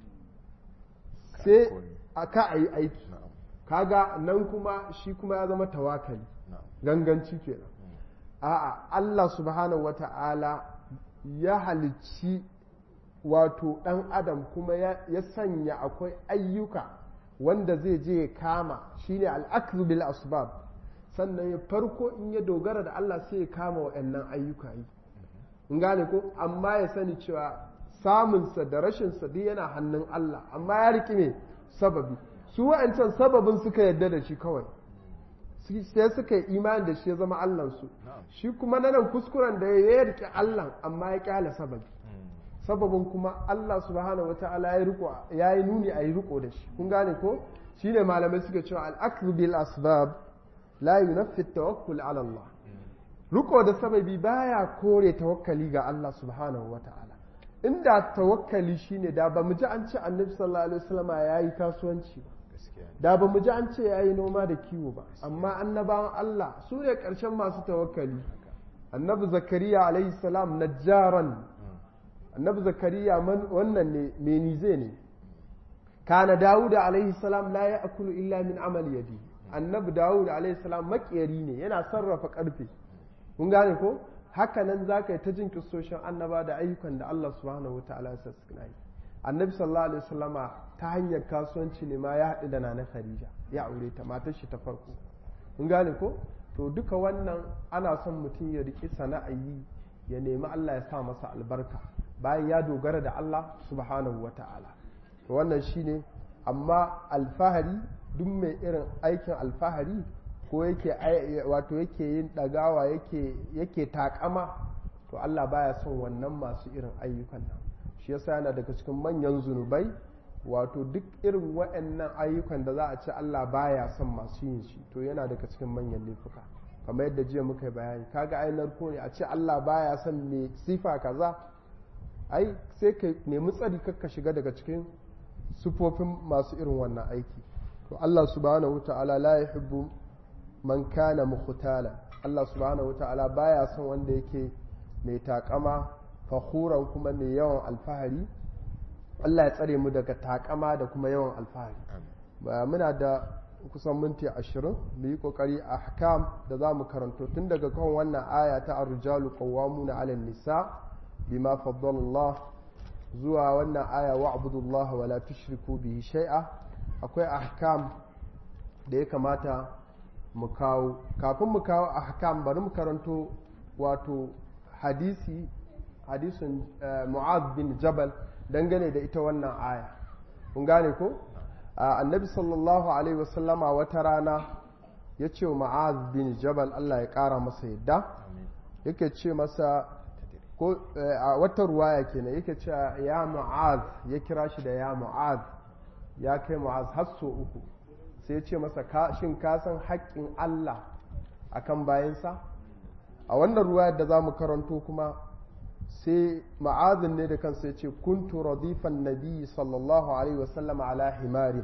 sai aka a yi aiki kaga nan kuma shi kuma ya zama tawakali ganganci kenan a'a Allah subhanahu wata'ala ya halicci wato ɗan adam kuma ya sanya akwai ayyuka wanda zai je ya kama shine al'aklu bil asbab sannan ya farko in ya dogara da Allah sai ya kama waɗannan ayyuka yi in gane ko amma ya sani cewa samunsa da rashinsa duk yana hannun Allah amma ya riƙi ne sababi su wa'ancan sababin suka yadda da shi kawai sai suka yi imani da shi ya zama Allahnsu shi kuma na nan kuskuren da ya riƙe Allah amma ya ƙyale sababi sababin kuma Allah subhanahu wata'ala ya riko ya yi nuni a yi riko da shi kun gane ko shine malamai suka cewa al-aklu bil asbab la yunaffi tawakkul ala Allah riko da sababi baya kore tawakkali ga Allah subhanahu wata'ala inda tawakkali shine da ba mu ji an ce annabi sallallahu alaihi wasallam yayi kasuwanci ba da ba mu ji an ce yayi noma da kiwo ba amma annabawan Allah su ne karshen masu tawakkali annabi zakariya alaihi salam najjaran annabi zakariya wannan ne menize ne kana dawud alaihi salam la ya'kulu illa min amali yadi annabi dawud alaihi salam makiyari ne yana sarrafa karfe kun gane ko haka nan zaka yi ta jin kissoshin annaba da ayyukan da Allah subhanahu wataala ya sassana yi annabi sallallahu alaihi wasallama ta hanyar kasuwanci ne ma ya haɗu da nana khadija ya aure ta matar shi ta farko kun gane ko to duka wannan ana son mutum ya riƙi sana'a yi ya nemi Allah ya sa masa albarka bayan ya dogara da Allah subhanahu wa ta'ala wannan shine amma alfahari duk mai irin aikin alfahari ko yake wato yake yin ɗagawa yake takama to Allah baya son wannan masu irin ayyukan nan shi yasa yana daga cikin manyan zunubai wato duk irin waɗannan ayyukan da za a ce Allah baya son masu yin shi to yana daga cikin manyan laifuka kamar yadda jiya muka yi bayani kaga ai narko ne a ce Allah baya son me sifa kaza ai sai ka nemi tsari kakka shiga daga cikin sufofin masu irin wannan aiki to Allah subhanahu ta'ala la yuhibbu man kana mukhtala Allah subhanahu ta'ala baya son wanda yake mai takama fakhuran kuma mai yawan alfahari Allah ya tsare mu daga takama da kuma yawan alfahari ba muna da kusan minti ashirin mu yi kokari a hakam da za mu karanto tun daga kan wannan aya ta arjalu qawwamuna 'ala nisa bima faddala Allah zuwa wannan aya wa abudullaha wa la tushriku bihi shay'a akwai ahkam da ya kamata mu kawo kafin mu kawo ahkam bari mu karanto wato hadisi hadisin mu'az bin jabal dangane da ita wannan aya kun gane ko annabi sallallahu alaihi wasallama wata rana ya ce wa mu'az bin jabal Allah ya kara masa yadda yake ce masa ko a wata ruwaya kenan yake cewa ya mu'az ya kira shi da ya mu'az ya kai mu'az har so uku sai ya ce masa shin ka san haƙƙin Allah akan bayansa a wannan ruwayar da za mu karanto kuma sai ma'azin ne da kansa ya ce kuntu radifan nabi sallallahu alaihi wasallam ala himarin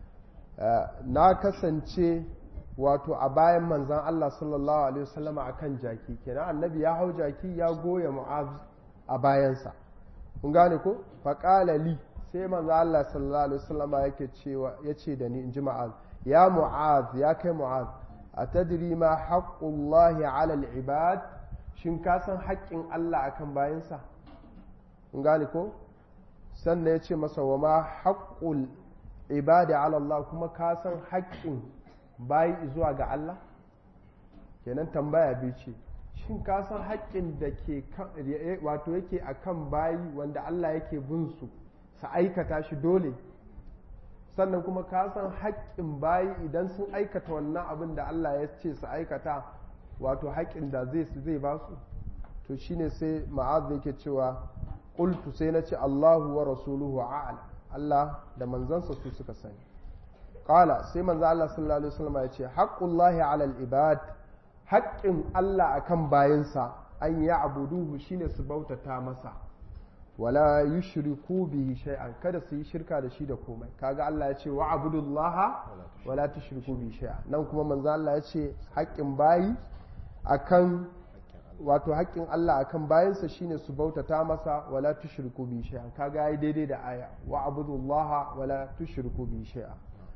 na kasance wato a bayan manzan Allah sallallahu alaihi wasallam a kan jaki kenan annabi ya hau jaki ya goya mu'az a bayansa kun gane ko faƙala li sai manzan Allah sallallahu alaihi wasallam yake cewa ya ce da ni in ji mu'az ya mu'az ya kai mu'az a tadri ma haqqullahi ala al-ibad shin ka san haƙƙin Allah akan bayansa kun gane ko sannan ya ce masa wa ma haƙƙul ibadi ala Allah kuma ka san haƙƙin bayi zuwa ga Allah kenan tambaya biyu ce shin ka san haƙƙin da ke wato yake akan bayi wanda Allah yake bin su su aikata shi dole sannan kuma ka san haƙƙin bayi idan sun aikata wannan abin da Allah ya ce su aikata wato haƙƙin da zai zai ba su to shine sai ma'az yake cewa qultu sai na ce Allahu wa rasuluhu a'lam Allah da manzansa su suka sani qala sai manzo Allah sallallahu alaihi wasallam ya ce haqqullahi 'ala al-ibad haƙƙin Allah akan bayinsa an ya abuduhu shine su bautata masa wala yushriku bihi shay'an kada su yi shirka da shi da komai kaga Allah ya ce wa abudullaha wala tushriku bihi shay'an nan kuma manzo Allah ya ce haƙƙin bayi akan wato haƙƙin Allah akan bayansa shine su bautata masa wala tushriku bi shay'an kaga yayi daidai da aya wa abudullaha wala tushriku bi shay'an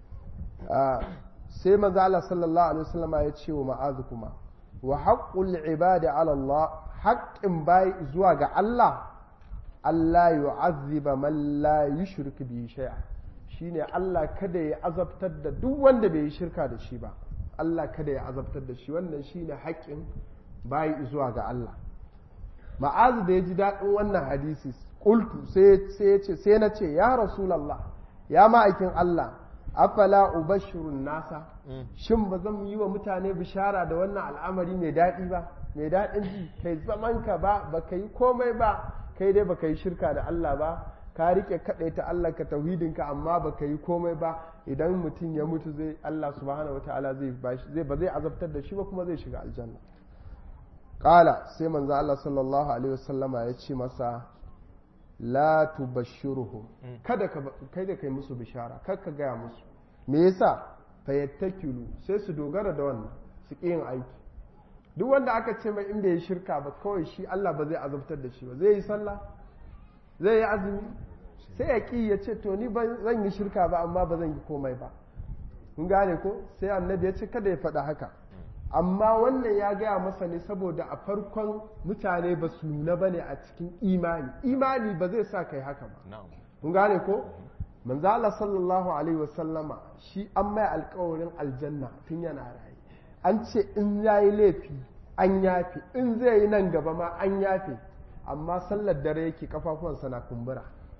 sai manzo Allah sallallahu alaihi wasallam ya ce wa ma'az kuma wa haqqul ibadi ala Allah haƙƙin bayi zuwa ga Allah Allah yu'azziba man la yushrik bi shay'an shine Allah kada ya azabtar da duk wanda bai yi shirka da shi ba Allah kada ya azabtar da shi wannan shine haƙƙin bayi zuwa ga Allah ma'azu da ya ji daɗin wannan hadisi ƙultu sai ya ce sai na ce ya rasulallah ya ma'aikin Allah afala ubashirun nasa shin ba zan yi wa mutane bishara da wannan al'amari mai daɗi ba mai daɗin ji kai zaman ka ba ba ka yi komai ba kai dai ba ka yi shirka da Allah ba ka rike kaɗai ta Allah ka tauhidinka amma ba ka yi komai ba idan mutum ya mutu zai Allah subhanahu wataala zai ba zai azabtar da shi ba kuma zai shiga aljanna Ƙala sai manzo Allah sallallahu Alaihi wasallama ya ce masa la tubashshiruhum kada ka kai da kai musu bishara kar ka gaya musu me yasa fayattakilu sai su dogara da wannan su ƙi yin aiki duk wanda aka ce mai in bai yi shirka ba kawai shi Allah ba zai azabtar da shi ba zai yi sallah zai yi azumi sai ya ƙi ya ce to ni ba zan yi shirka ba amma ba zan yi komai ba kun gane ko sai annabi ya ce kada ya faɗa haka amma wannan ya gaya masa ne saboda a farkon mutane ba su nuna ba ne a cikin imani imani ba zai sa kai haka ba kun gane ko manzo Allah sallallahu alaihi wasallama shi an mai alkawarin aljanna tun yana rayu an ce in yayi laifi an yafe in zai yi nan gaba ma an yafe amma sallar dare yake kafafuwansa na kumbura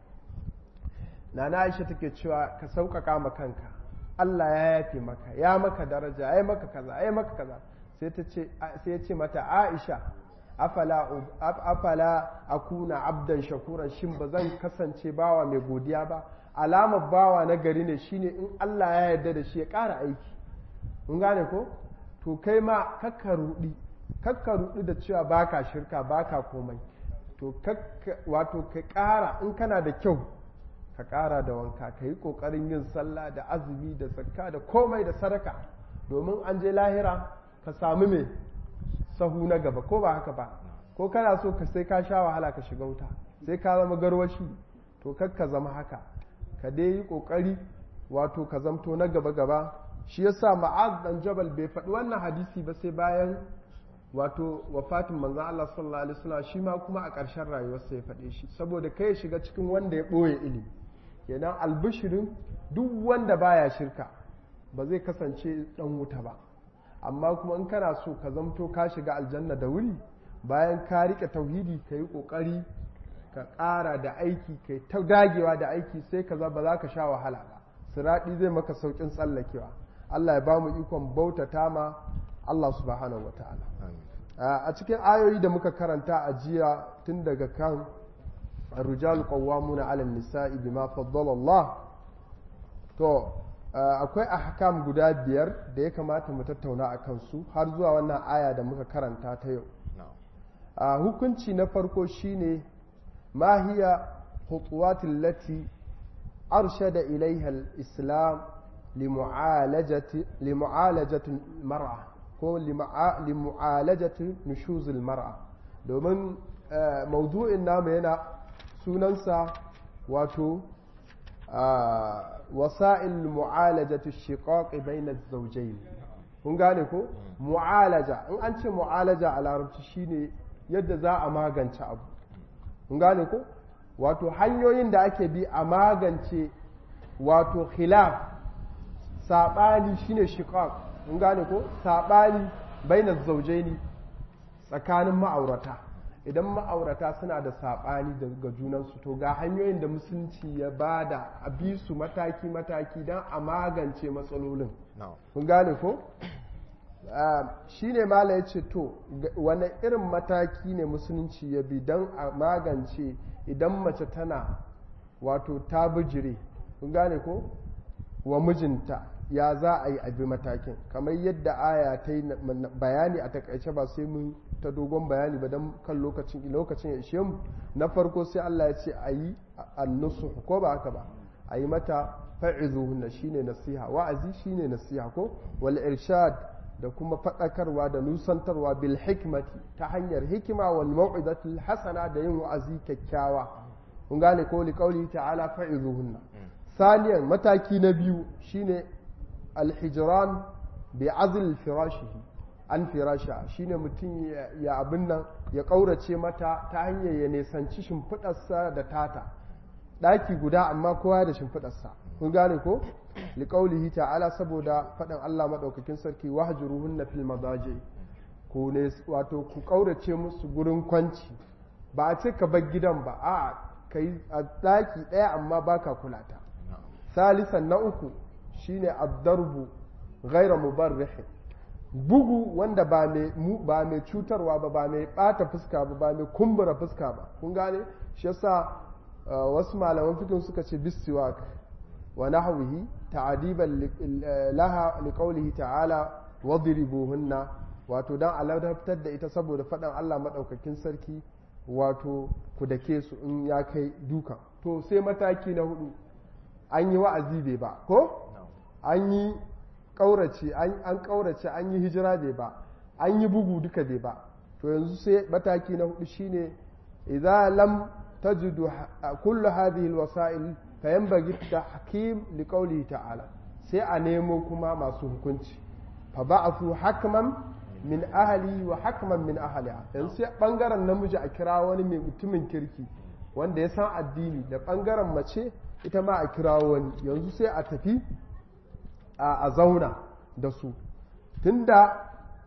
nana aisha take cewa ka sauƙaƙa ma kanka Allah ya yafe maka ya maka daraja ya maka kaza ya maka kaza sai ta ce sai ya ce mata Aisha afala afala akuna abdan shakuran shin ba zan kasance bawa mai godiya ba alamar bawa na gari ne shine in Allah ya yarda da shi ya ƙara aiki mun gane ko to kai ma kakka rudi kakka rudi da cewa baka shirka baka komai to wato ka ƙara in kana da kyau ka ƙara da wanka ka yi ƙoƙarin yin sallah da azumi da zakka da komai da sadaka domin an je lahira ka sami mai sahu na gaba ko ba haka ba ko kana so ka sai ka sha wahala ka shiga wuta sai ka zama garwashi to kar ka zama haka ka dai yi ƙoƙari wato ka zamto na gaba gaba shi yasa ma'az dan jabal bai faɗi wannan hadisi ba sai bayan wato wafatin manzan Allah sallallahu alaihi wasallam shi ma kuma a ƙarshen rayuwarsa ya faɗe shi saboda kai ya shiga cikin wanda ya ɓoye ilimi kenan albishirin duk wanda baya shirka ba zai kasance ɗan wuta ba amma kuma in kana so ka zamto ka shiga aljanna da wuri bayan ka riƙe tauhidi ka yi ƙoƙari ka ƙara da aiki ka ta dagewa da aiki sai ka ba za ka sha wahala ba siraɗi zai maka sauƙin tsallakewa Allah ya ba mu ikon bautata ma Allah subhanahu wa ta'ala a cikin ayoyi da muka karanta a jiya tun daga kan rijal qawwamuna 'ala nisa'i bima faddala Allah to akwai ahkam guda biyar da ya kamata mu tattauna a kansu har zuwa wannan aya da muka karanta ta yau a hukunci na farko shine ma hiya khutuwatil lati arshada ilaiha al-islam limu'alajati limu'alajati mar'a ko limu'alajati nushuzul mar'a domin maudu'in namu yana sunansa wato wasa'il mu'alajati shiqaq bayna az-zawjayn kun gane ko mu'alaja in an ce mu'alaja a larabci shine yadda za a magance abu kun gane ko wato hanyoyin da ake bi a magance wato khilaf sabani shine shiqaq mun gane ko saɓani bainar zaujaini tsakanin ma'aurata idan ma'aurata suna da saɓani daga junansu to ga hanyoyin da musulunci ya ba da a bi su mataki-mataki don a magance matsalolin mun gane ko shi ne mala ya ce to wane irin mataki ne musulunci ya bi don a magance idan mace tana wato ta bijire mun gane ko wa mijinta ya za a yi abi matakin kamar yadda aya ta yi bayani a takaice ba sai mun ta dogon bayani ba don kan lokacin lokacin ya ishe mu na farko sai Allah ya ce a yi annusu ko ba haka ba a yi mata fa'izuhunna shine nasiha wa'azi shine nasiha ko wal irshad da kuma faɗakarwa da nusantarwa bil hikmati ta hanyar hikima wal mau'izatul hasana da yin wa'azi kyakkyawa kun gane ko li qauli ta'ala fa'izuhunna saniyan mataki na biyu shine alhijiran bi azil firashihi an firasha shine mutum ya abin nan ya ƙaurace mata ta hanyar ya nesanci shimfiɗarsa da tata ɗaki guda amma kowa da shimfiɗarsa kun gane ko liƙaulihi ta'ala saboda faɗin Allah maɗaukakin sarki wahjuruhunna fil madaji ku ne wato ku ƙaurace musu gurin kwanci ba a ce ka bar gidan ba a kai a ɗaki ɗaya amma baka kulata salisan na uku shine addarbu ghaira mubarrih bugu wanda ba mai ba mai cutarwa ba ba mai bata fuska ba ba mai kumbura fuska ba kun gane shi yasa wasu malaman fikin suka ce bisiwak wa nahwihi ta'adiban laha liqawlihi ta'ala wadribuhunna wato dan aladaftar da ita saboda faɗan Allah madaukakin sarki wato ku dake su in ya kai duka to sai mataki na hudu an yi wa'azi bai ba ko an yi ƙaurace an ƙaurace an yi hijira bai ba an yi bugu duka bai ba to yanzu sai mataki na hudu shine idza lam tajidu kullu hadhihi alwasa'il fa yanbaghi tahkim liqawlihi ta'ala sai a nemo kuma masu hukunci fa ba'athu hakman min ahli wa hakman min ahliha yanzu sai bangaren namiji a kira wani mai mutumin kirki wanda ya san addini da bangaren mace ita ma a kirawo wani yanzu sai a tafi a zauna da su tunda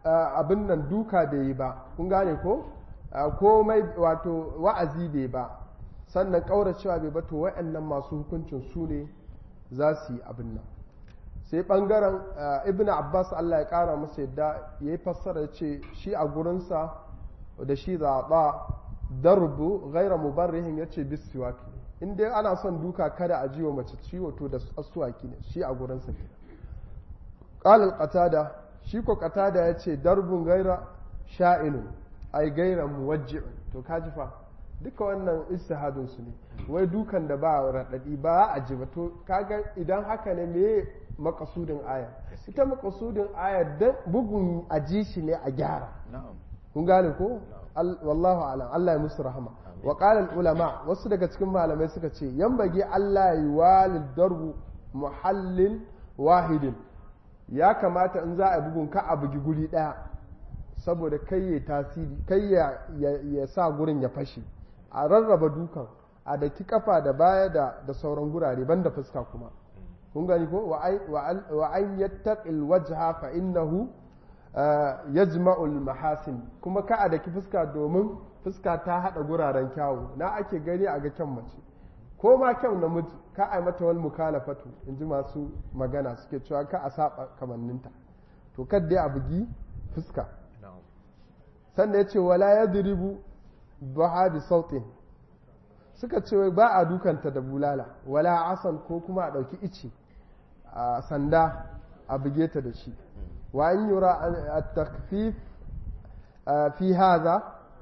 abin nan duka bai yi ba kun gane ko komai wato wa'azi bai ba sannan ƙauracewa bai ba to wa'annan masu hukuncin su ne za su yi abin nan sai ɓangaren ibn abbas allah ya ƙara masa yadda ya yi fassara ce shi a gurinsa da shi zaɓa darbu gaira mubarrihin ya ce bisiwaki in dai ana son duka kada a jiwa mace ciwo to da asuwaki ne shi a gurinsa ke ƙalil qatada shi ko qatada ya ce darbun gaira sha'inun ai gaira muwajji'un to kaji fa duka wannan istihadun su ne wai dukan da ba raɗaɗi ba a ji ba to kaga idan haka ne me makasudin aya ita makasudin aya dan bugun a ji shi ne a gyara kun gane ko wallahu alam Allah ya musu rahama wa qala ulama wasu daga cikin malamai suka ce yambage Allah yi walid darbu muhallin wahidin ya kamata in za a bugun ka a bugi guri daya saboda kai ya tasiri kai ya sa gurin ya fashe a rarraba dukan a daki kafa da baya da sauran gurare banda fuska kuma kun gani ko wa an yattaqil wajha fa innahu yajma'ul mahasin kuma ka a daki fuska domin fuska ta hada guraren kyawu na ake gani a ga kyan mace ko ma kyau namiji ka a mata wal mukalafatu in ji masu magana suke cewa ka a saba kamanninta to kadda a bugi fuska sannan ya ce wala ya diribu baha bi sautin suka ce ba a dukanta da bulala wala asan ko kuma a ɗauki ice a sanda a buge ta da shi wa an yura a takfif fi haza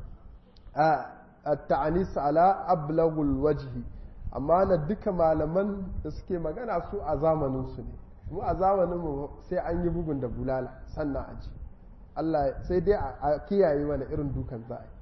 a ta'anis ala ablagul wajhi amma na duka malaman da suke magana su a zamaninsu ne mu a zamaninmu sai an yi bugun da bulala sannan a ji Allah sai dai a kiyaye wani irin dukan za a yi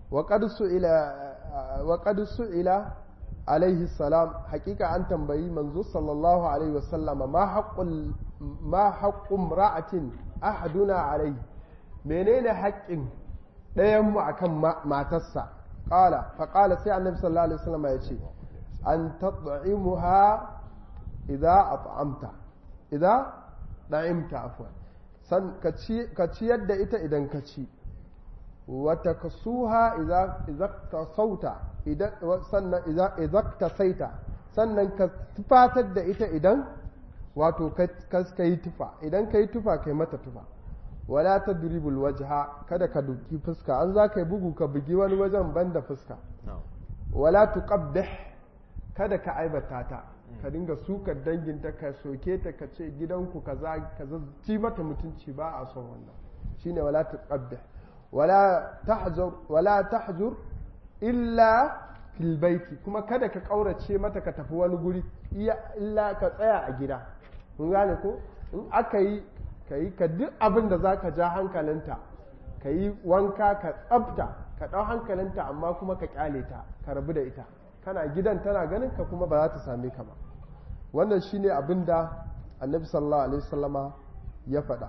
wa qad su'ila alaihi salam hakika an tambayi manzo sallallahu alaihi wasallama ma haqqul ma haqqum ra'atin ahaduna alaihi menene haƙƙin ɗayan mu akan matarsa qala fa qala sai annabi sallallahu alaihi wasallama ya ce an tad'imuha idza at'amta idza da'imta afwan san ka ciyar da ita idan ka ci wata kasuha idan ta sauta sannan idan ta saita sannan ka tufatar da ita idan wato ka yi tufa idan ka yi tufa kai mata tufa wala ta duribul wajha kada ka duki fuska an za ka yi bugu ka bugi wani wajen banda fuska wala tuqabbih kada ka aibata ta ka dinga sukar danginta ka soke ta ka ce gidanku kaza kaza ci mata mutunci ba a son wannan shine wala tuqabbih wala tahzur wala tahzur illa fil baiti kuma kada ka kaurace mata ka tafi wani guri illa ka tsaya a gida kun gane ko in aka yi ka yi ka duk abin da za ka ja hankalinta ka yi wanka ka tsafta ka ɗau hankalinta amma kuma ka kyale ta ka rabu da ita kana gidan tana ganin ka kuma ba za ta same ka ba wannan shine abin da annabi sallallahu alaihi wasallama ya faɗa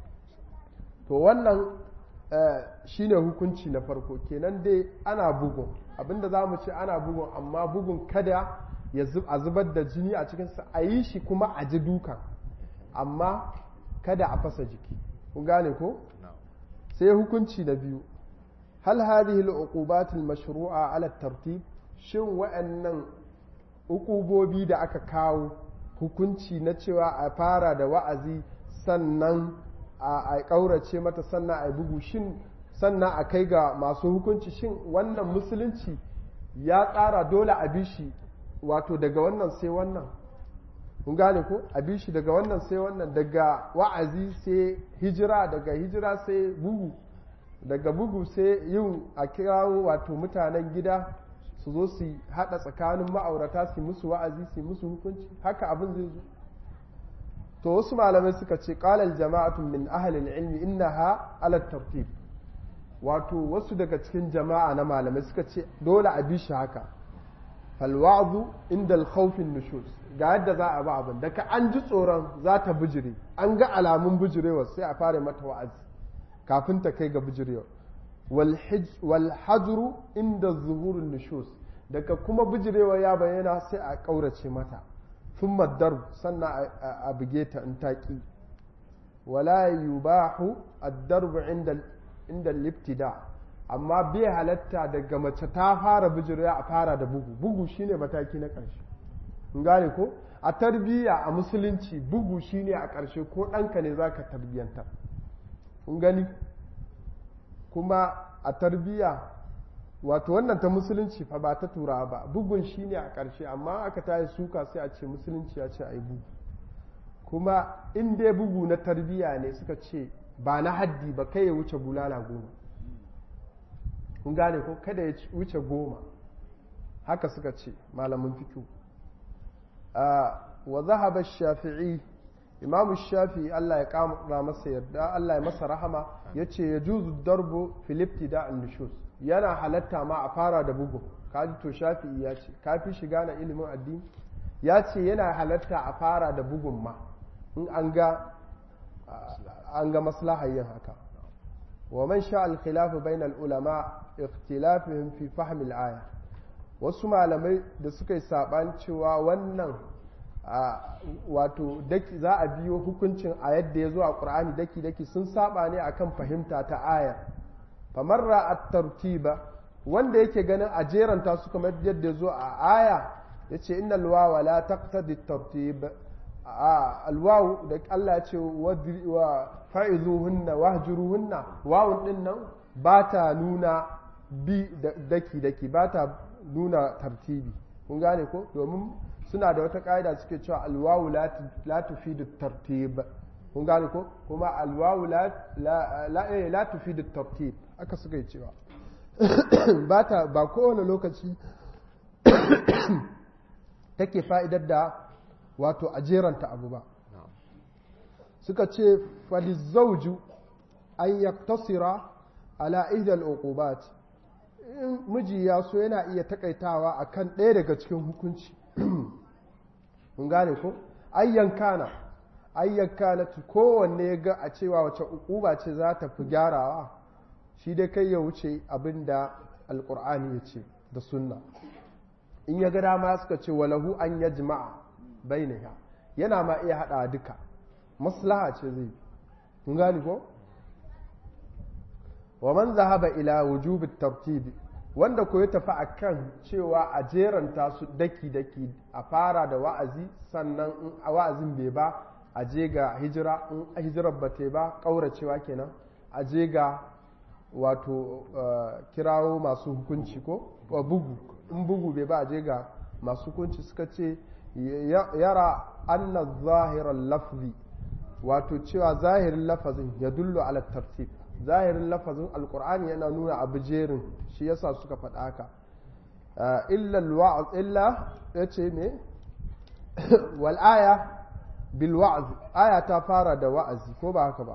to wannan shine hukunci na farko kenan dai ana bugun abinda za mu ce ana bugun amma bugun kada ya a zubar da jini a cikinsa a yi shi kuma a ji dukan amma kada a fasa jiki kun gane ko sai hukunci na biyu hal hadhihi al-uqubat al-mashru'a ala tartib shin wa'annan uqubobi da aka kawo hukunci na cewa a fara da wa'azi sannan a ƙaurace mata sannan a bugu shin sannan a kai ga masu hukunci shin wannan musulunci ya tsara dole a bi shi wato daga wannan sai wannan kun gane ko a bi shi daga wannan sai wannan daga wa'azi sai hijira daga hijira sai bugu daga bugu sai yin a kirawo wato mutanen gida su zo su haɗa tsakanin ma'aurata su musu wa'azi su musu hukunci haka abin zai zo to wasu malamai suka ce qalal jama'atun min ahlil ilmi innaha ala tartib wato wasu daga cikin jama'a na malamai suka ce dole a bi shi haka fal wa'zu inda al khawfin nushuz ga yadda za a ba abin daga an ji tsoron za ta bijire an ga alamun bijirewa sai a fara mata wa'azi kafin ta kai ga bijirewa wal hajru inda zuhurun nushuz daga kuma bijirewa ya bayyana sai a kaurace mata sun maddar sannan a buge ta in taƙi wala yubahu ad-darbu inda inda al-ibtida amma bai halatta daga mace ta fara bijirya a fara da bugu bugu shine mataki na ƙarshe kun gane ko a tarbiyya a musulunci bugu shine a ƙarshe ko ɗanka ne zaka tarbiyyantar kun gani kuma a tarbiyya wato wannan ta musulunci fa ba ta turawa ba bugun shine a ƙarshe amma aka tayi suka sai a ce musulunci ya ce a yi bugu kuma in dai bugu na tarbiyya ne suka ce ba na haddi ba kai ya wuce bulala goma kun gane ko kada ya wuce goma haka suka ce malamin fikiyu wa zahaba shafi'i imamu shafi'i Allah ya kama masa yarda Allah ya masa rahama ya ce ya juzu darbo filipti da annishus yana halatta ma a fara da bugu kaji to shafi'i ya ce kafi shiga na ilimin addini ya ce yana halatta a fara da bugun ma in an ga an ga maslahar yin haka wa man sha al-khilaf bain al-ulama ikhtilafihim fi fahm al-aya wasu malamai da suka yi saban cewa wannan wato za a biyo hukuncin a yadda ya zo a ƙur'ani daki-daki sun saba ne akan fahimta ta ayar famarra a tartiba wanda yake ganin a jeranta su kamar yadda ya zo a aya ya ce inna alwawa la taqtadi tartib alwawu da Allah ya ce wa fa'izuhunna wahjuruhunna wawun din nan ba ta nuna bi daki-daki ba ta nuna tartibi kun gane ko domin suna da wata ƙa'ida suke cewa alwawu la tufidu tartib kun gane ko kuma alwawu la tufidu tartib aka suka yi cewa ba ta ba kowane lokaci take fa'idar da wato a jeranta abu ba suka ce falizauju an yaktasira ala ihdal uqubat miji ya so yana iya takaitawa akan ɗaya daga cikin hukunci mun gane ko ayyan kana ayyan kana kowanne ya ga a cewa wace uquba ce za ta fi gyarawa shi dai kai ya wuce abin da alkur'ani ya ce da sunna in ya ga dama suka ce walahu an ya jima'a bainaha yana ma iya hada duka maslaha ce zai mun gane ko wa man zahaba ila wujubi tartibi wanda ko ya tafi akan cewa a jeranta su daki-daki a fara da wa'azi sannan in a wa'azin bai ba a je ga hijira in a hijirar ba ta ba ƙauracewa kenan a je ga wato kirawo masu hukunci ko bugu in bugu bai ba a je ga masu hukunci suka ce yara anna zahirar lafzi wato cewa zahirin lafazin ya dullo ala tartib zahirin lafazin alkur'ani yana nuna abu jerin shi yasa suka faɗa haka illa ya ce ne wal'aya bil wa'azi aya ta fara da wa'azi ko ba haka ba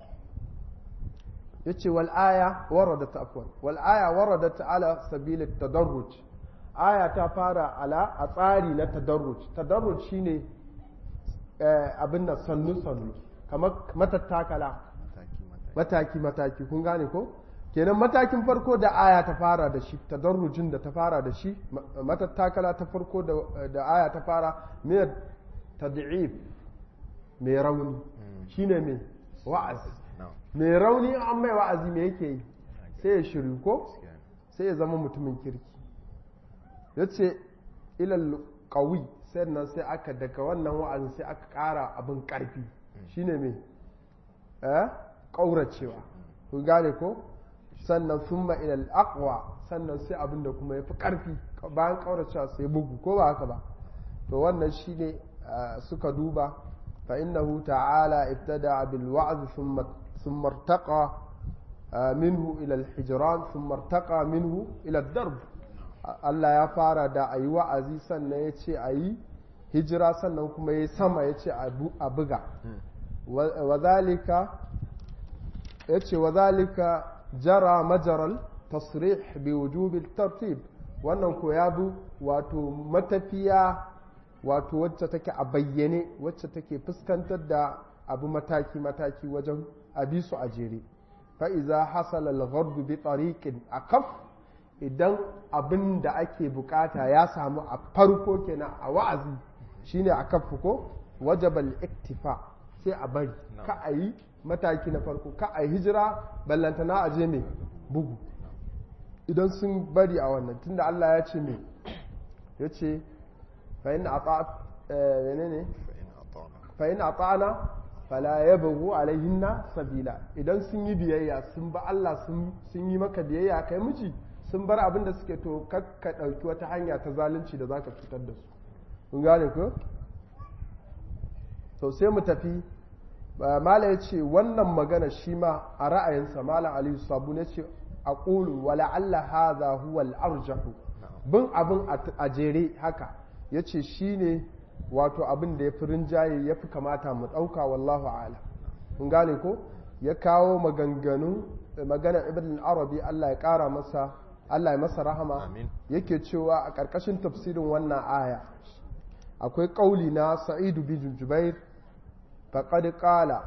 ya ce wal'aya warada ta afwan wal'aya warada ta ala sabilin tadarruj aya ta fara ala a tsari na tadarruj tadarruj shine abin da sannu-sannu kamar matattakala mataki-mataki kun gane ko kenan matakin farko da aya ta fara da shi tadarrujin da ta fara da shi matattakala ta farko da aya ta fara mai tad'if mai rauni shine mai wa'azi mai rauni an mai wa'azi me yake yi sai ya shiru ko sai ya zama mutumin kirki yace ilal qawi sannan sai aka daga wannan wa'azin sai aka ƙara abin ƙarfi shine mai eh ƙauracewa kun gane ko sannan sun ilal aqwa sannan sai abin da kuma ya fi ƙarfi bayan ƙauracewa sai bugu ko ba haka ba to wannan shine suka duba fa innahu ta'ala ibtada bil wa'z thumma thumma irtaqa minhu ila al hijran thumma irtaqa minhu ila darb Allah ya fara da ayi wa'azi sannan ya ce ayi hijira sannan kuma ya sama ya ce a buga wa zalika ya ce wa zalika jara majaral tasrih bi wujubil tartib wannan ko ya bi wato matafiya wato wacce take a bayyane wacce take fuskantar da abu mataki-mataki wajen abi su a jere fa'iza hasala al bi tariqin akaf idan abin da ake bukata ya samu a farko kenan a wa'azi shine a kafu ko wajabal iktifa sai a bari ka a yi mataki na farko ka a yi hijira ballantana a je mai bugu idan sun bari a wannan tunda Allah ya ce mai ya ce fa'in a ne fa'in a ta'ana fala ya bugu alaihinna sabila idan sun yi biyayya sun ba Allah sun yi maka biyayya kai miji sun bar abin da suke to kakka ɗauki wata hanya ta zalunci da za ka cutar da su kun gane ko? to sai mu tafi mala ya ce wannan magana shi ma a ra'ayinsa malam aliyu sabu ne ce a ƙulu wala Allah haza huwa al'arjahu bin abin a jere haka ya ce shi ne wato abin da ya fi rinjaye ya fi kamata mu ɗauka wallahu ala kun gane ko ya kawo maganganu maganar ibn arabi Allah ya ƙara masa Allah ya masa rahama yake cewa a ƙarƙashin tafsirin wannan aya akwai ƙauli na sa'idu bin jubair faƙad ƙala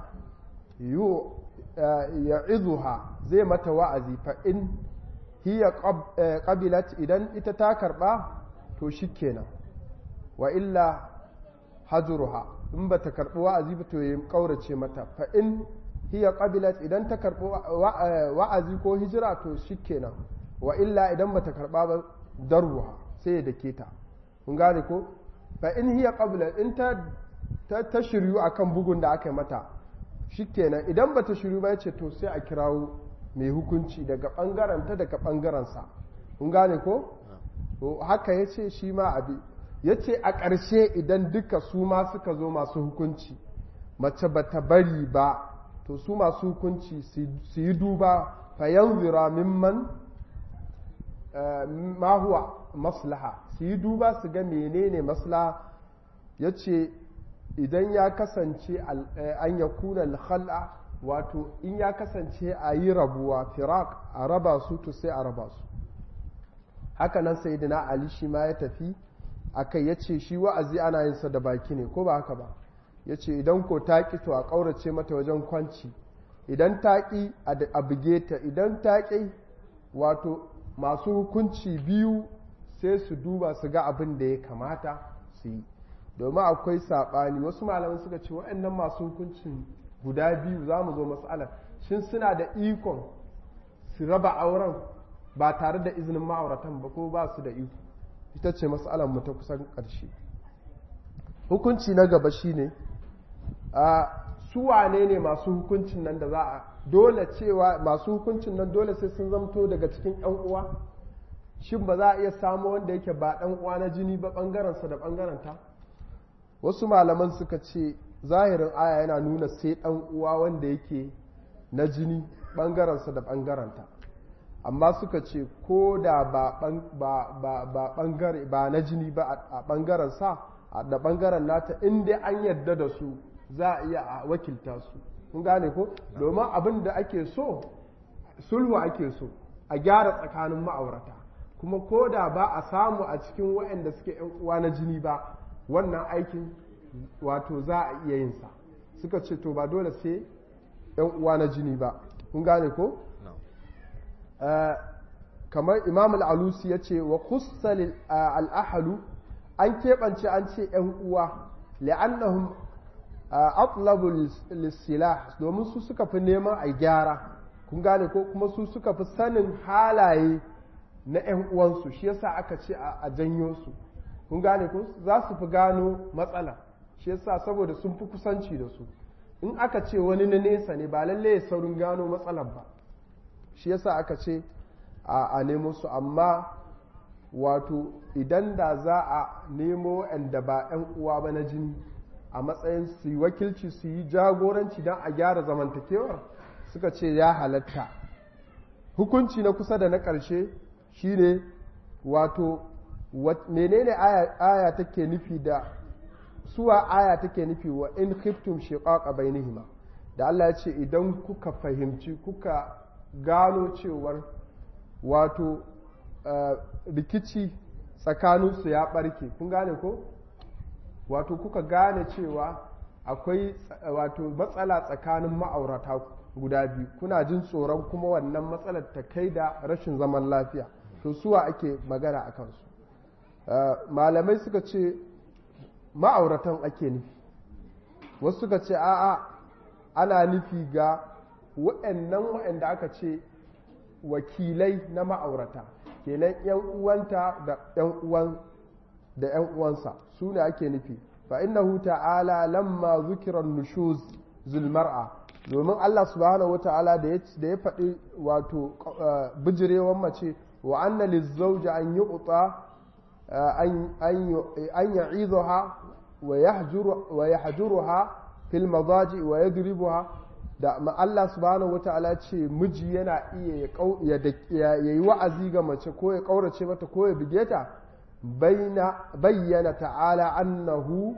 ya izuha zai mata wa'azi fa in hiya ƙabilat idan ita ta karɓa to shi kenan wa illa hajruha in ba ta karɓi wa'azi ba to ya ƙaurace mata fa in hiya ƙabilat idan ta karɓi wa'azi ko hijira to shi kenan wa illa idan ba ta karɓa ba darruha sai ya dake ta kun gane ko fa in hiya ƙabilat in ta ta shiryu akan bugun da aka yi mata shikenan idan ba ta shiryu ba ya ce to sai a kirawo mai hukunci daga ɓangaren ta daga ɓangarensa kun gane ko haka ya ce shi ma abi ya ce a ƙarshe idan duka su ma suka zo masu hukunci mace ba ta bari ba to su masu hukunci su yi duba fayan zira mimman ma huwa maslaha su yi duba su ga menene maslaha ya ce idan ya kasance an ya kuna alhal'a wato in ya kasance a yi rabuwa firak a raba su to sai a raba su hakanan sai dina ali shi ma ya tafi akai ya ce shi wa'azi ana yin sa da baki ne ko ba haka ba ya ce idan ko taƙi to a ƙaurace mata wajen kwanci idan taƙi a buge ta idan taƙi wato masu hukunci biyu sai su duba su ga abin da ya kamata su yi domin akwai saɓani wasu malaman suka ce waɗannan masu hukuncin guda biyu za mu zo matsalar shin suna da ikon su raba auren ba tare da izinin ma'auratan ba ko ba su da iko ita ce matsalar mu ta kusan ƙarshe hukunci na gaba shine a su wane ne masu hukuncin nan da za a dole cewa masu hukuncin nan dole sai sun zamto daga cikin 'yan uwa shin ba za a iya samu wanda yake ba ɗan uwa na jini ba ɓangarensa da ɓangarenta wasu malaman suka ce zahirin aya yana nuna sai ɗan uwa wanda yake na jini ɓangarensa da ɓangarenta amma suka ce ko da ba ɓangare ba na jini ba a ɓangarensa da ɓangaren nata inda an yarda da su za a iya a wakilta su kun gane ko domin abin da ake so sulhu ake so a gyara tsakanin ma'aurata kuma ko da ba a samu a cikin waɗanda suke yan uwa na jini ba wannan aikin wato za a iya yin sa suka ce to ba dole sai yan uwa na jini ba kun gane ko kamar imam al'alusi ya ce wa kussal al'ahalu an keɓance an ce ‘yan uwa li'annahum atlabu lissilah domin su suka fi neman a gyara kun gane ko kuma su suka fi sanin halaye na ‘yan uwansu shi yasa aka ce a janyo su kun gane ko za su fi gano matsala shi yasa saboda sun fi kusanci da su in aka ce wani na nesa ne ba lalle ya saurin gano matsalar ba shi yasa aka ce a nemo su amma wato idan da za a nemo da ba 'yan uwa ba na jini a matsayin su yi wakilci su yi jagoranci don a gyara zamantakewar suka ce ya halatta hukunci na kusa da na ƙarshe shine wato menene aya take nufi da suwa aya take nufi wa in khiftum shiqaqa bainihima da Allah ya ce idan kuka fahimci kuka gano cewar wato rikici tsakaninsu ya ɓarke kun gane ko wato kuka gane cewa akwai wato matsala tsakanin ma'aurata guda biyu kuna jin tsoron kuma wannan matsalar ta kai da rashin zaman lafiya to suwa ake magana a kansu malamai suka ce ma'auratan ake nufi wasu suka ce a'a ana nufi ga wa'annan wa'anda aka ce wakilai na ma'aurata kenan yan uwanta da yan uwan da yan uwansa su ne ake nufi fa innahu ta'ala lamma zukira nushuz zulmar'a domin Allah subhanahu wata'ala da ya faɗi wato bijirewan mace wa anna lizzauji an yi utsa an ya'izuha wa yahjuruha fil madaji wa yadribuha da Allah subhanahu wata'ala ce miji yana iya ya yi wa'azi ga mace ko ya kaurace mata ko ya bige ta bayyana ta'ala annahu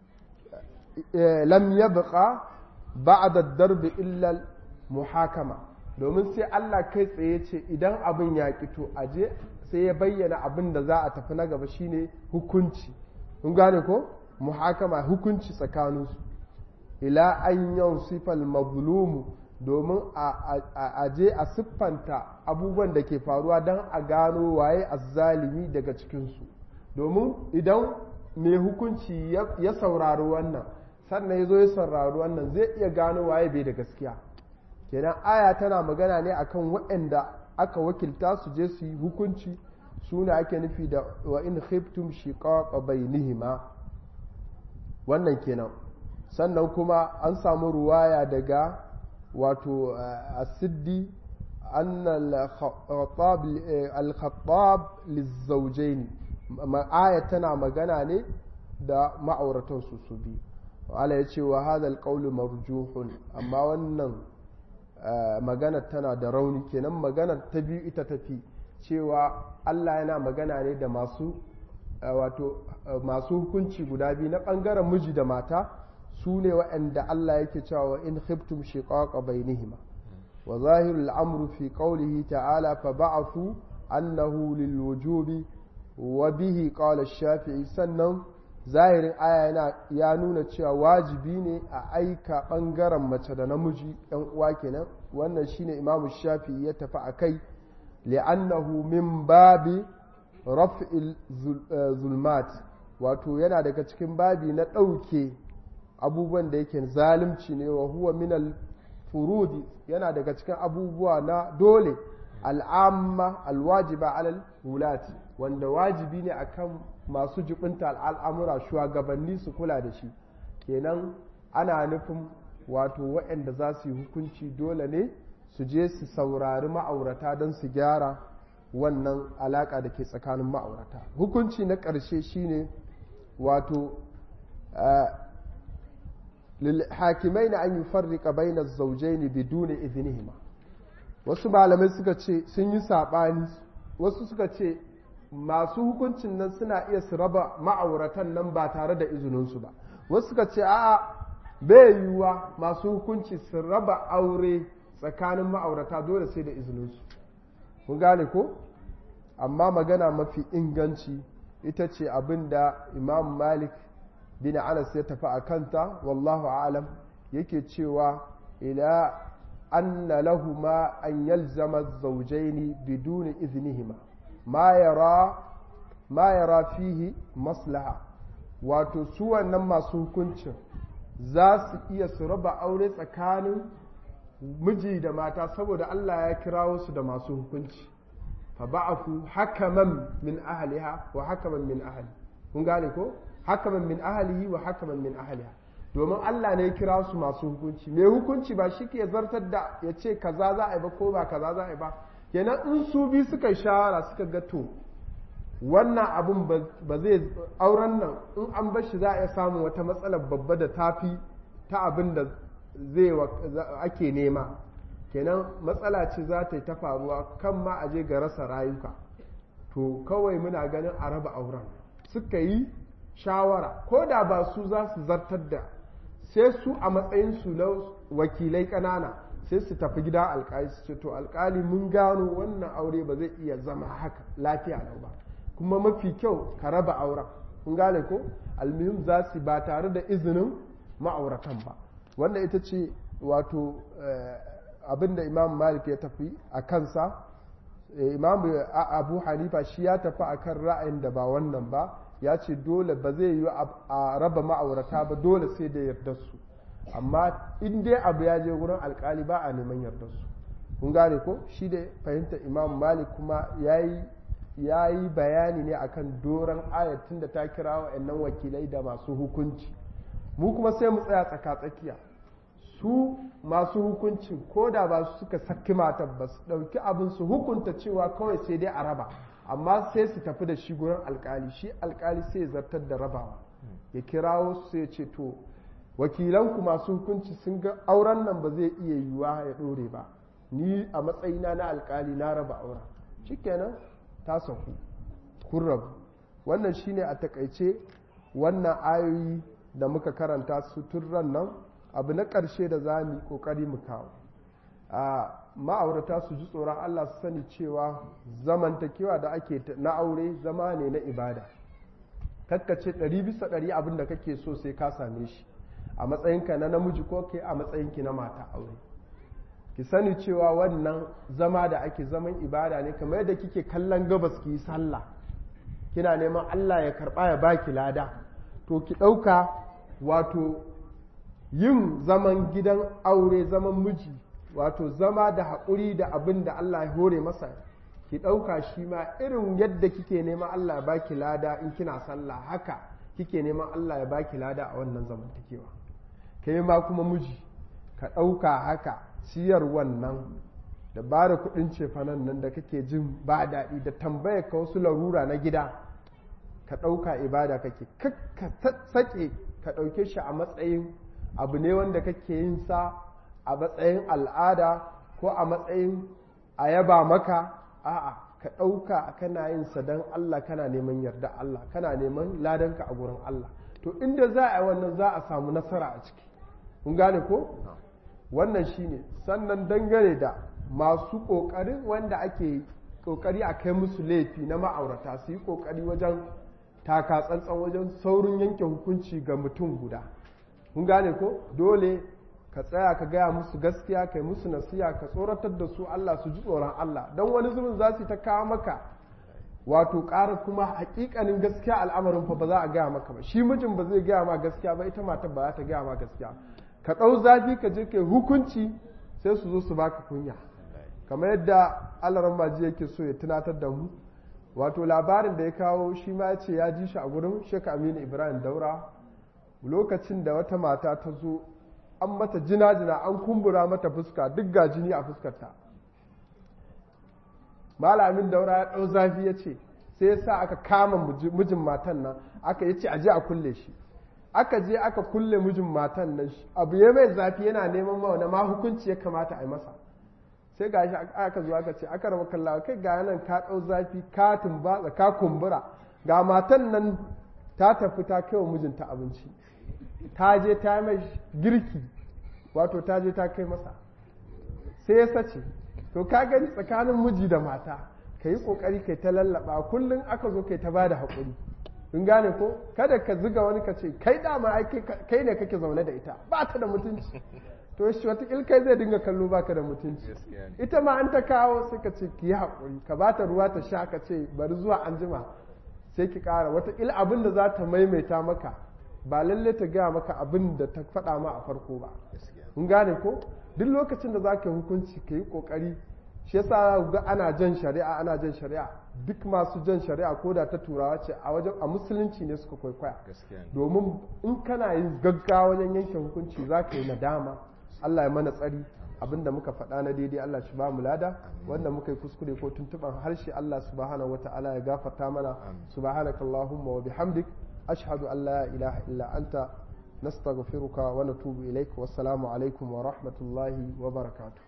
lam yabqa ba'da darbi illa muhakama domin sai Allah kai tsaye ce idan abin ya kito aje sai ya bayyana abin da za a tafi na gaba shine hukunci kun gane ko muhakama hukunci tsakaninsu ila an yansifal mazlumu domin a je a siffanta abubuwan da ke faruwa don a gano waye azzalimi daga cikinsu domin idan mai hukunci ya saurari wannan sannan ya zo ya saurari wannan zai iya gano waye bai da gaskiya kenan aya tana magana ne akan waɗanda aka wakilta su je su yi hukunci su ne ake nufi da wa in khiftum shiqaqa bainihima wannan kenan sannan kuma an samu ruwaya daga wato asiddi an al-khattab lizawjaini aya tana magana ne da ma'auratan su su bi wala ya ce wa hadha al marjuhun amma wannan magana tana da rauni kenan magana ta biyu ita tafi cewa Allah yana magana ne da masu wato masu hukunci guda biyu na ɓangaren miji da mata su ne waɗanda Allah yake cewa in khiftum shiqaqa bainihima wa zahirul amru fi qawlihi ta'ala fa ba'athu annahu lil wujubi wa bihi qala shafii sannan zahirin aya yana ya nuna cewa wajibi ne a aika ɓangaren mace da namiji ɗan uwa kenan wannan shine imamu shafi'i ya tafi a kai li'annahu min babi raf'il zulmat wato yana daga cikin babi na ɗauke abubuwan da yake zalunci ne wa huwa minal furudi yana daga cikin abubuwa na dole al'amma alwajiba alal wulati wanda wajibi ne akan masu jibinta al'amura shugabanni su kula da shi kenan ana nufin wato waɗanda za su yi hukunci dole ne su je su saurari ma'aurata don su gyara wannan alaƙa da ke tsakanin ma'aurata hukunci na ƙarshe shine wato hakimai na an yi farrika bainar zaujaini biduni izinihima wasu malamai suka ce sun yi saɓani wasu suka ce masu hukuncin nan suna iya su raba ma'auratan nan ba tare da izininsu ba wasu suka ce a'a bai yiwuwa masu hukunci su raba aure tsakanin ma'aurata dole sai da izininsu kun gane ko amma magana mafi inganci ita ce abin da imam malik bin anas ya tafi a kanta wallahu alam yake cewa ila anna lahuma an yalzama zaujaini biduni iznihima ma yara ma yara fihi maslaha wato su wannan masu hukuncin za su iya su raba aure tsakanin miji da mata saboda Allah ya kirawo su da masu hukunci fa ba'afu hakaman min ahliha wa hakaman min ahli kun gane ko hakaman min ahlihi wa hakaman min ahliha domin Allah ne ya kira su masu hukunci mai hukunci ba shi ke zartar da ya ce kaza za a yi ba ko ba kaza za a yi ba kenan in su bi suka shawara suka ga to wannan abun ba zai auren nan in an bar shi za a iya samun wata matsalar babba da tafi ta abin da zai ake nema kenan matsala ce za ta yi ta faruwa kan ma a je ga rasa rayuka to kawai muna ganin a raba auren suka yi shawara ko da ba su za su zartar da sai su a matsayinsu na wakilai ƙanana sai su tafi gida alkali su ce to alkali mun gano wannan aure ba zai iya zama haka lafiya lau ba kuma mafi kyau ka raba auren kun gane ko almihim za su ba tare da izinin ma'auratan ba wanda ita ce wato abinda imam malik ya tafi a kansa imam abu hanifa shi ya tafi a kan ra'ayin da ba wannan ba ya ce dole ba zai yi a raba ma'aurata ba dole sai da yarda su amma in dai abu ya je wurin alkali ba a neman yardar su kun gane ko shi da fahimtar imam malik kuma ya yi bayani ne akan doron ayatun da ta kira wa'annan wakilai da masu hukunci mu kuma sai mu tsaya tsaka-tsakiya su masu hukuncin ko da ba su suka saki matar ba su ɗauki abin su hukunta cewa kawai sai dai a raba amma sai su tafi da shi gurin alkali shi alkali sai zartar da rabawa ya kirawo su sai ce to wakilanku masu hukunci sun ga auren nan ba zai iya yiwuwa ya ɗore ba ni a matsayina na alkali na raba auren shikenan ta saku kun rabu wannan shine a takaice wannan ayoyi da muka karanta su tun ran nan abu na ƙarshe da za mu yi ƙoƙari mu kawo a ma'aurata su ji tsoron Allah su sani cewa zamantakewa da ake na aure zama ne na ibada kakkace ɗari bisa ɗari abin da kake so sai ka same shi a matsayinka na namiji ko ke a matsayinki na mata aure ki sani cewa wannan zama da ake zaman ibada ne kamar yadda kike kallon gabas ki yi sallah kina neman Allah ya karɓa ya baki lada to ki ɗauka wato yin zaman gidan aure zaman miji wato zama da haƙuri da abin da Allah ya hore masa ki ɗauka shi ma irin yadda kike neman Allah ya baki lada in kina sallah haka kike neman Allah ya baki lada a wannan zamantakewa kai ma kuma miji ka ɗauka haka ciyar wannan da ba da kuɗin cefanen nan da kake jin ba daɗi da tambaya ka wasu larura na gida ka ɗauka ibada kake ka sake ka ɗauke shi a matsayin abu ne wanda kake yin sa a matsayin al'ada ko a matsayin a yaba maka a'a ka ɗauka kana yin sa don Allah kana neman yarda Allah kana neman ladanka a gurin Allah to inda za a yi wannan za a samu nasara a ciki kun gane ko wannan shine sannan dangane da masu ƙoƙarin wanda ake ƙoƙari a kai musu laifi na ma'aurata su yi ƙoƙari wajen taka tsantsan wajen saurin yanke hukunci ga mutum guda kun gane ko dole ka tsaya ka gaya musu gaskiya kai musu nasiya ka tsoratar da su Allah su ji tsoron Allah don wani zubin za su ta kawo maka wato ƙara kuma hakikanin gaskiya al'amarin fa ba za a gaya maka ba shi mijin ba zai gaya ma gaskiya ba ita matar ba za ta gaya ma gaskiya ka ɗau zafi ka je kai hukunci sai su zo su baka kunya kamar yadda alaran maji yake so ya tunatar da mu wato labarin da ya kawo shi ma ya ce ya ji shi a gurin sheka aminu ibrahim daura lokacin da wata mata ta zo an mata jina-jina an kumbura mata fuska duk ga jini a fuskarta malamin daura ya ɗau zafi ya ce sai ya sa aka kama mijin matan nan aka yi ce a je a kulle shi aka je aka kulle mijin matan nan abu ya mai zafi yana neman mawana ma hukunci ya kamata a yi masa sai ga shi aka zo aka ce aka rama kallawa kai ga nan ka ɗau zafi ka tumbatsa ka kumbura ga matan nan ta tafi ta kai wa mijinta abinci ta je ta mai girki wato ta je ta kai masa sai ya sace to ka gani tsakanin miji da mata ka yi ƙoƙari kai ta lallaba kullum aka zo kai ta ba da haƙuri in gane ko kada ka ziga wani ka ce kai dama kai ne kake zaune da ita ba ta da mutunci to shi watakil kai zai dinga kallo baka da mutunci ita ma an ta kawo sai ka ce ki yi haƙuri ka ba ta ruwa ta sha ka ce bari zuwa an jima sai ki ƙara watakil abin da za ta maimaita maka ba lalle ta gaya maka abin da ta faɗa ma a farko ba in gane ko duk lokacin da za ka hukunci ka yi ƙoƙari shi yasa ga ana jan shari'a ana jan shari'a duk masu jan shari'a ko da ta turawa ce a wajen a musulunci ne suka kwaikwaya domin in kana yin gaggawa wajen yanke hukunci za ka yi nadama Allah ya mana tsari abinda muka faɗa na daidai Allah shi ba mu lada wanda muka yi kuskure ko tuntuɓar harshe Allah subhanahu wata'ala ya gafarta mana subhanaka allahumma wa bihamdik ashhadu an la ilaha illa anta nastaghfiruka wa natubu ilaik wassalamu alaikum wa rahmatullahi wa barakatuh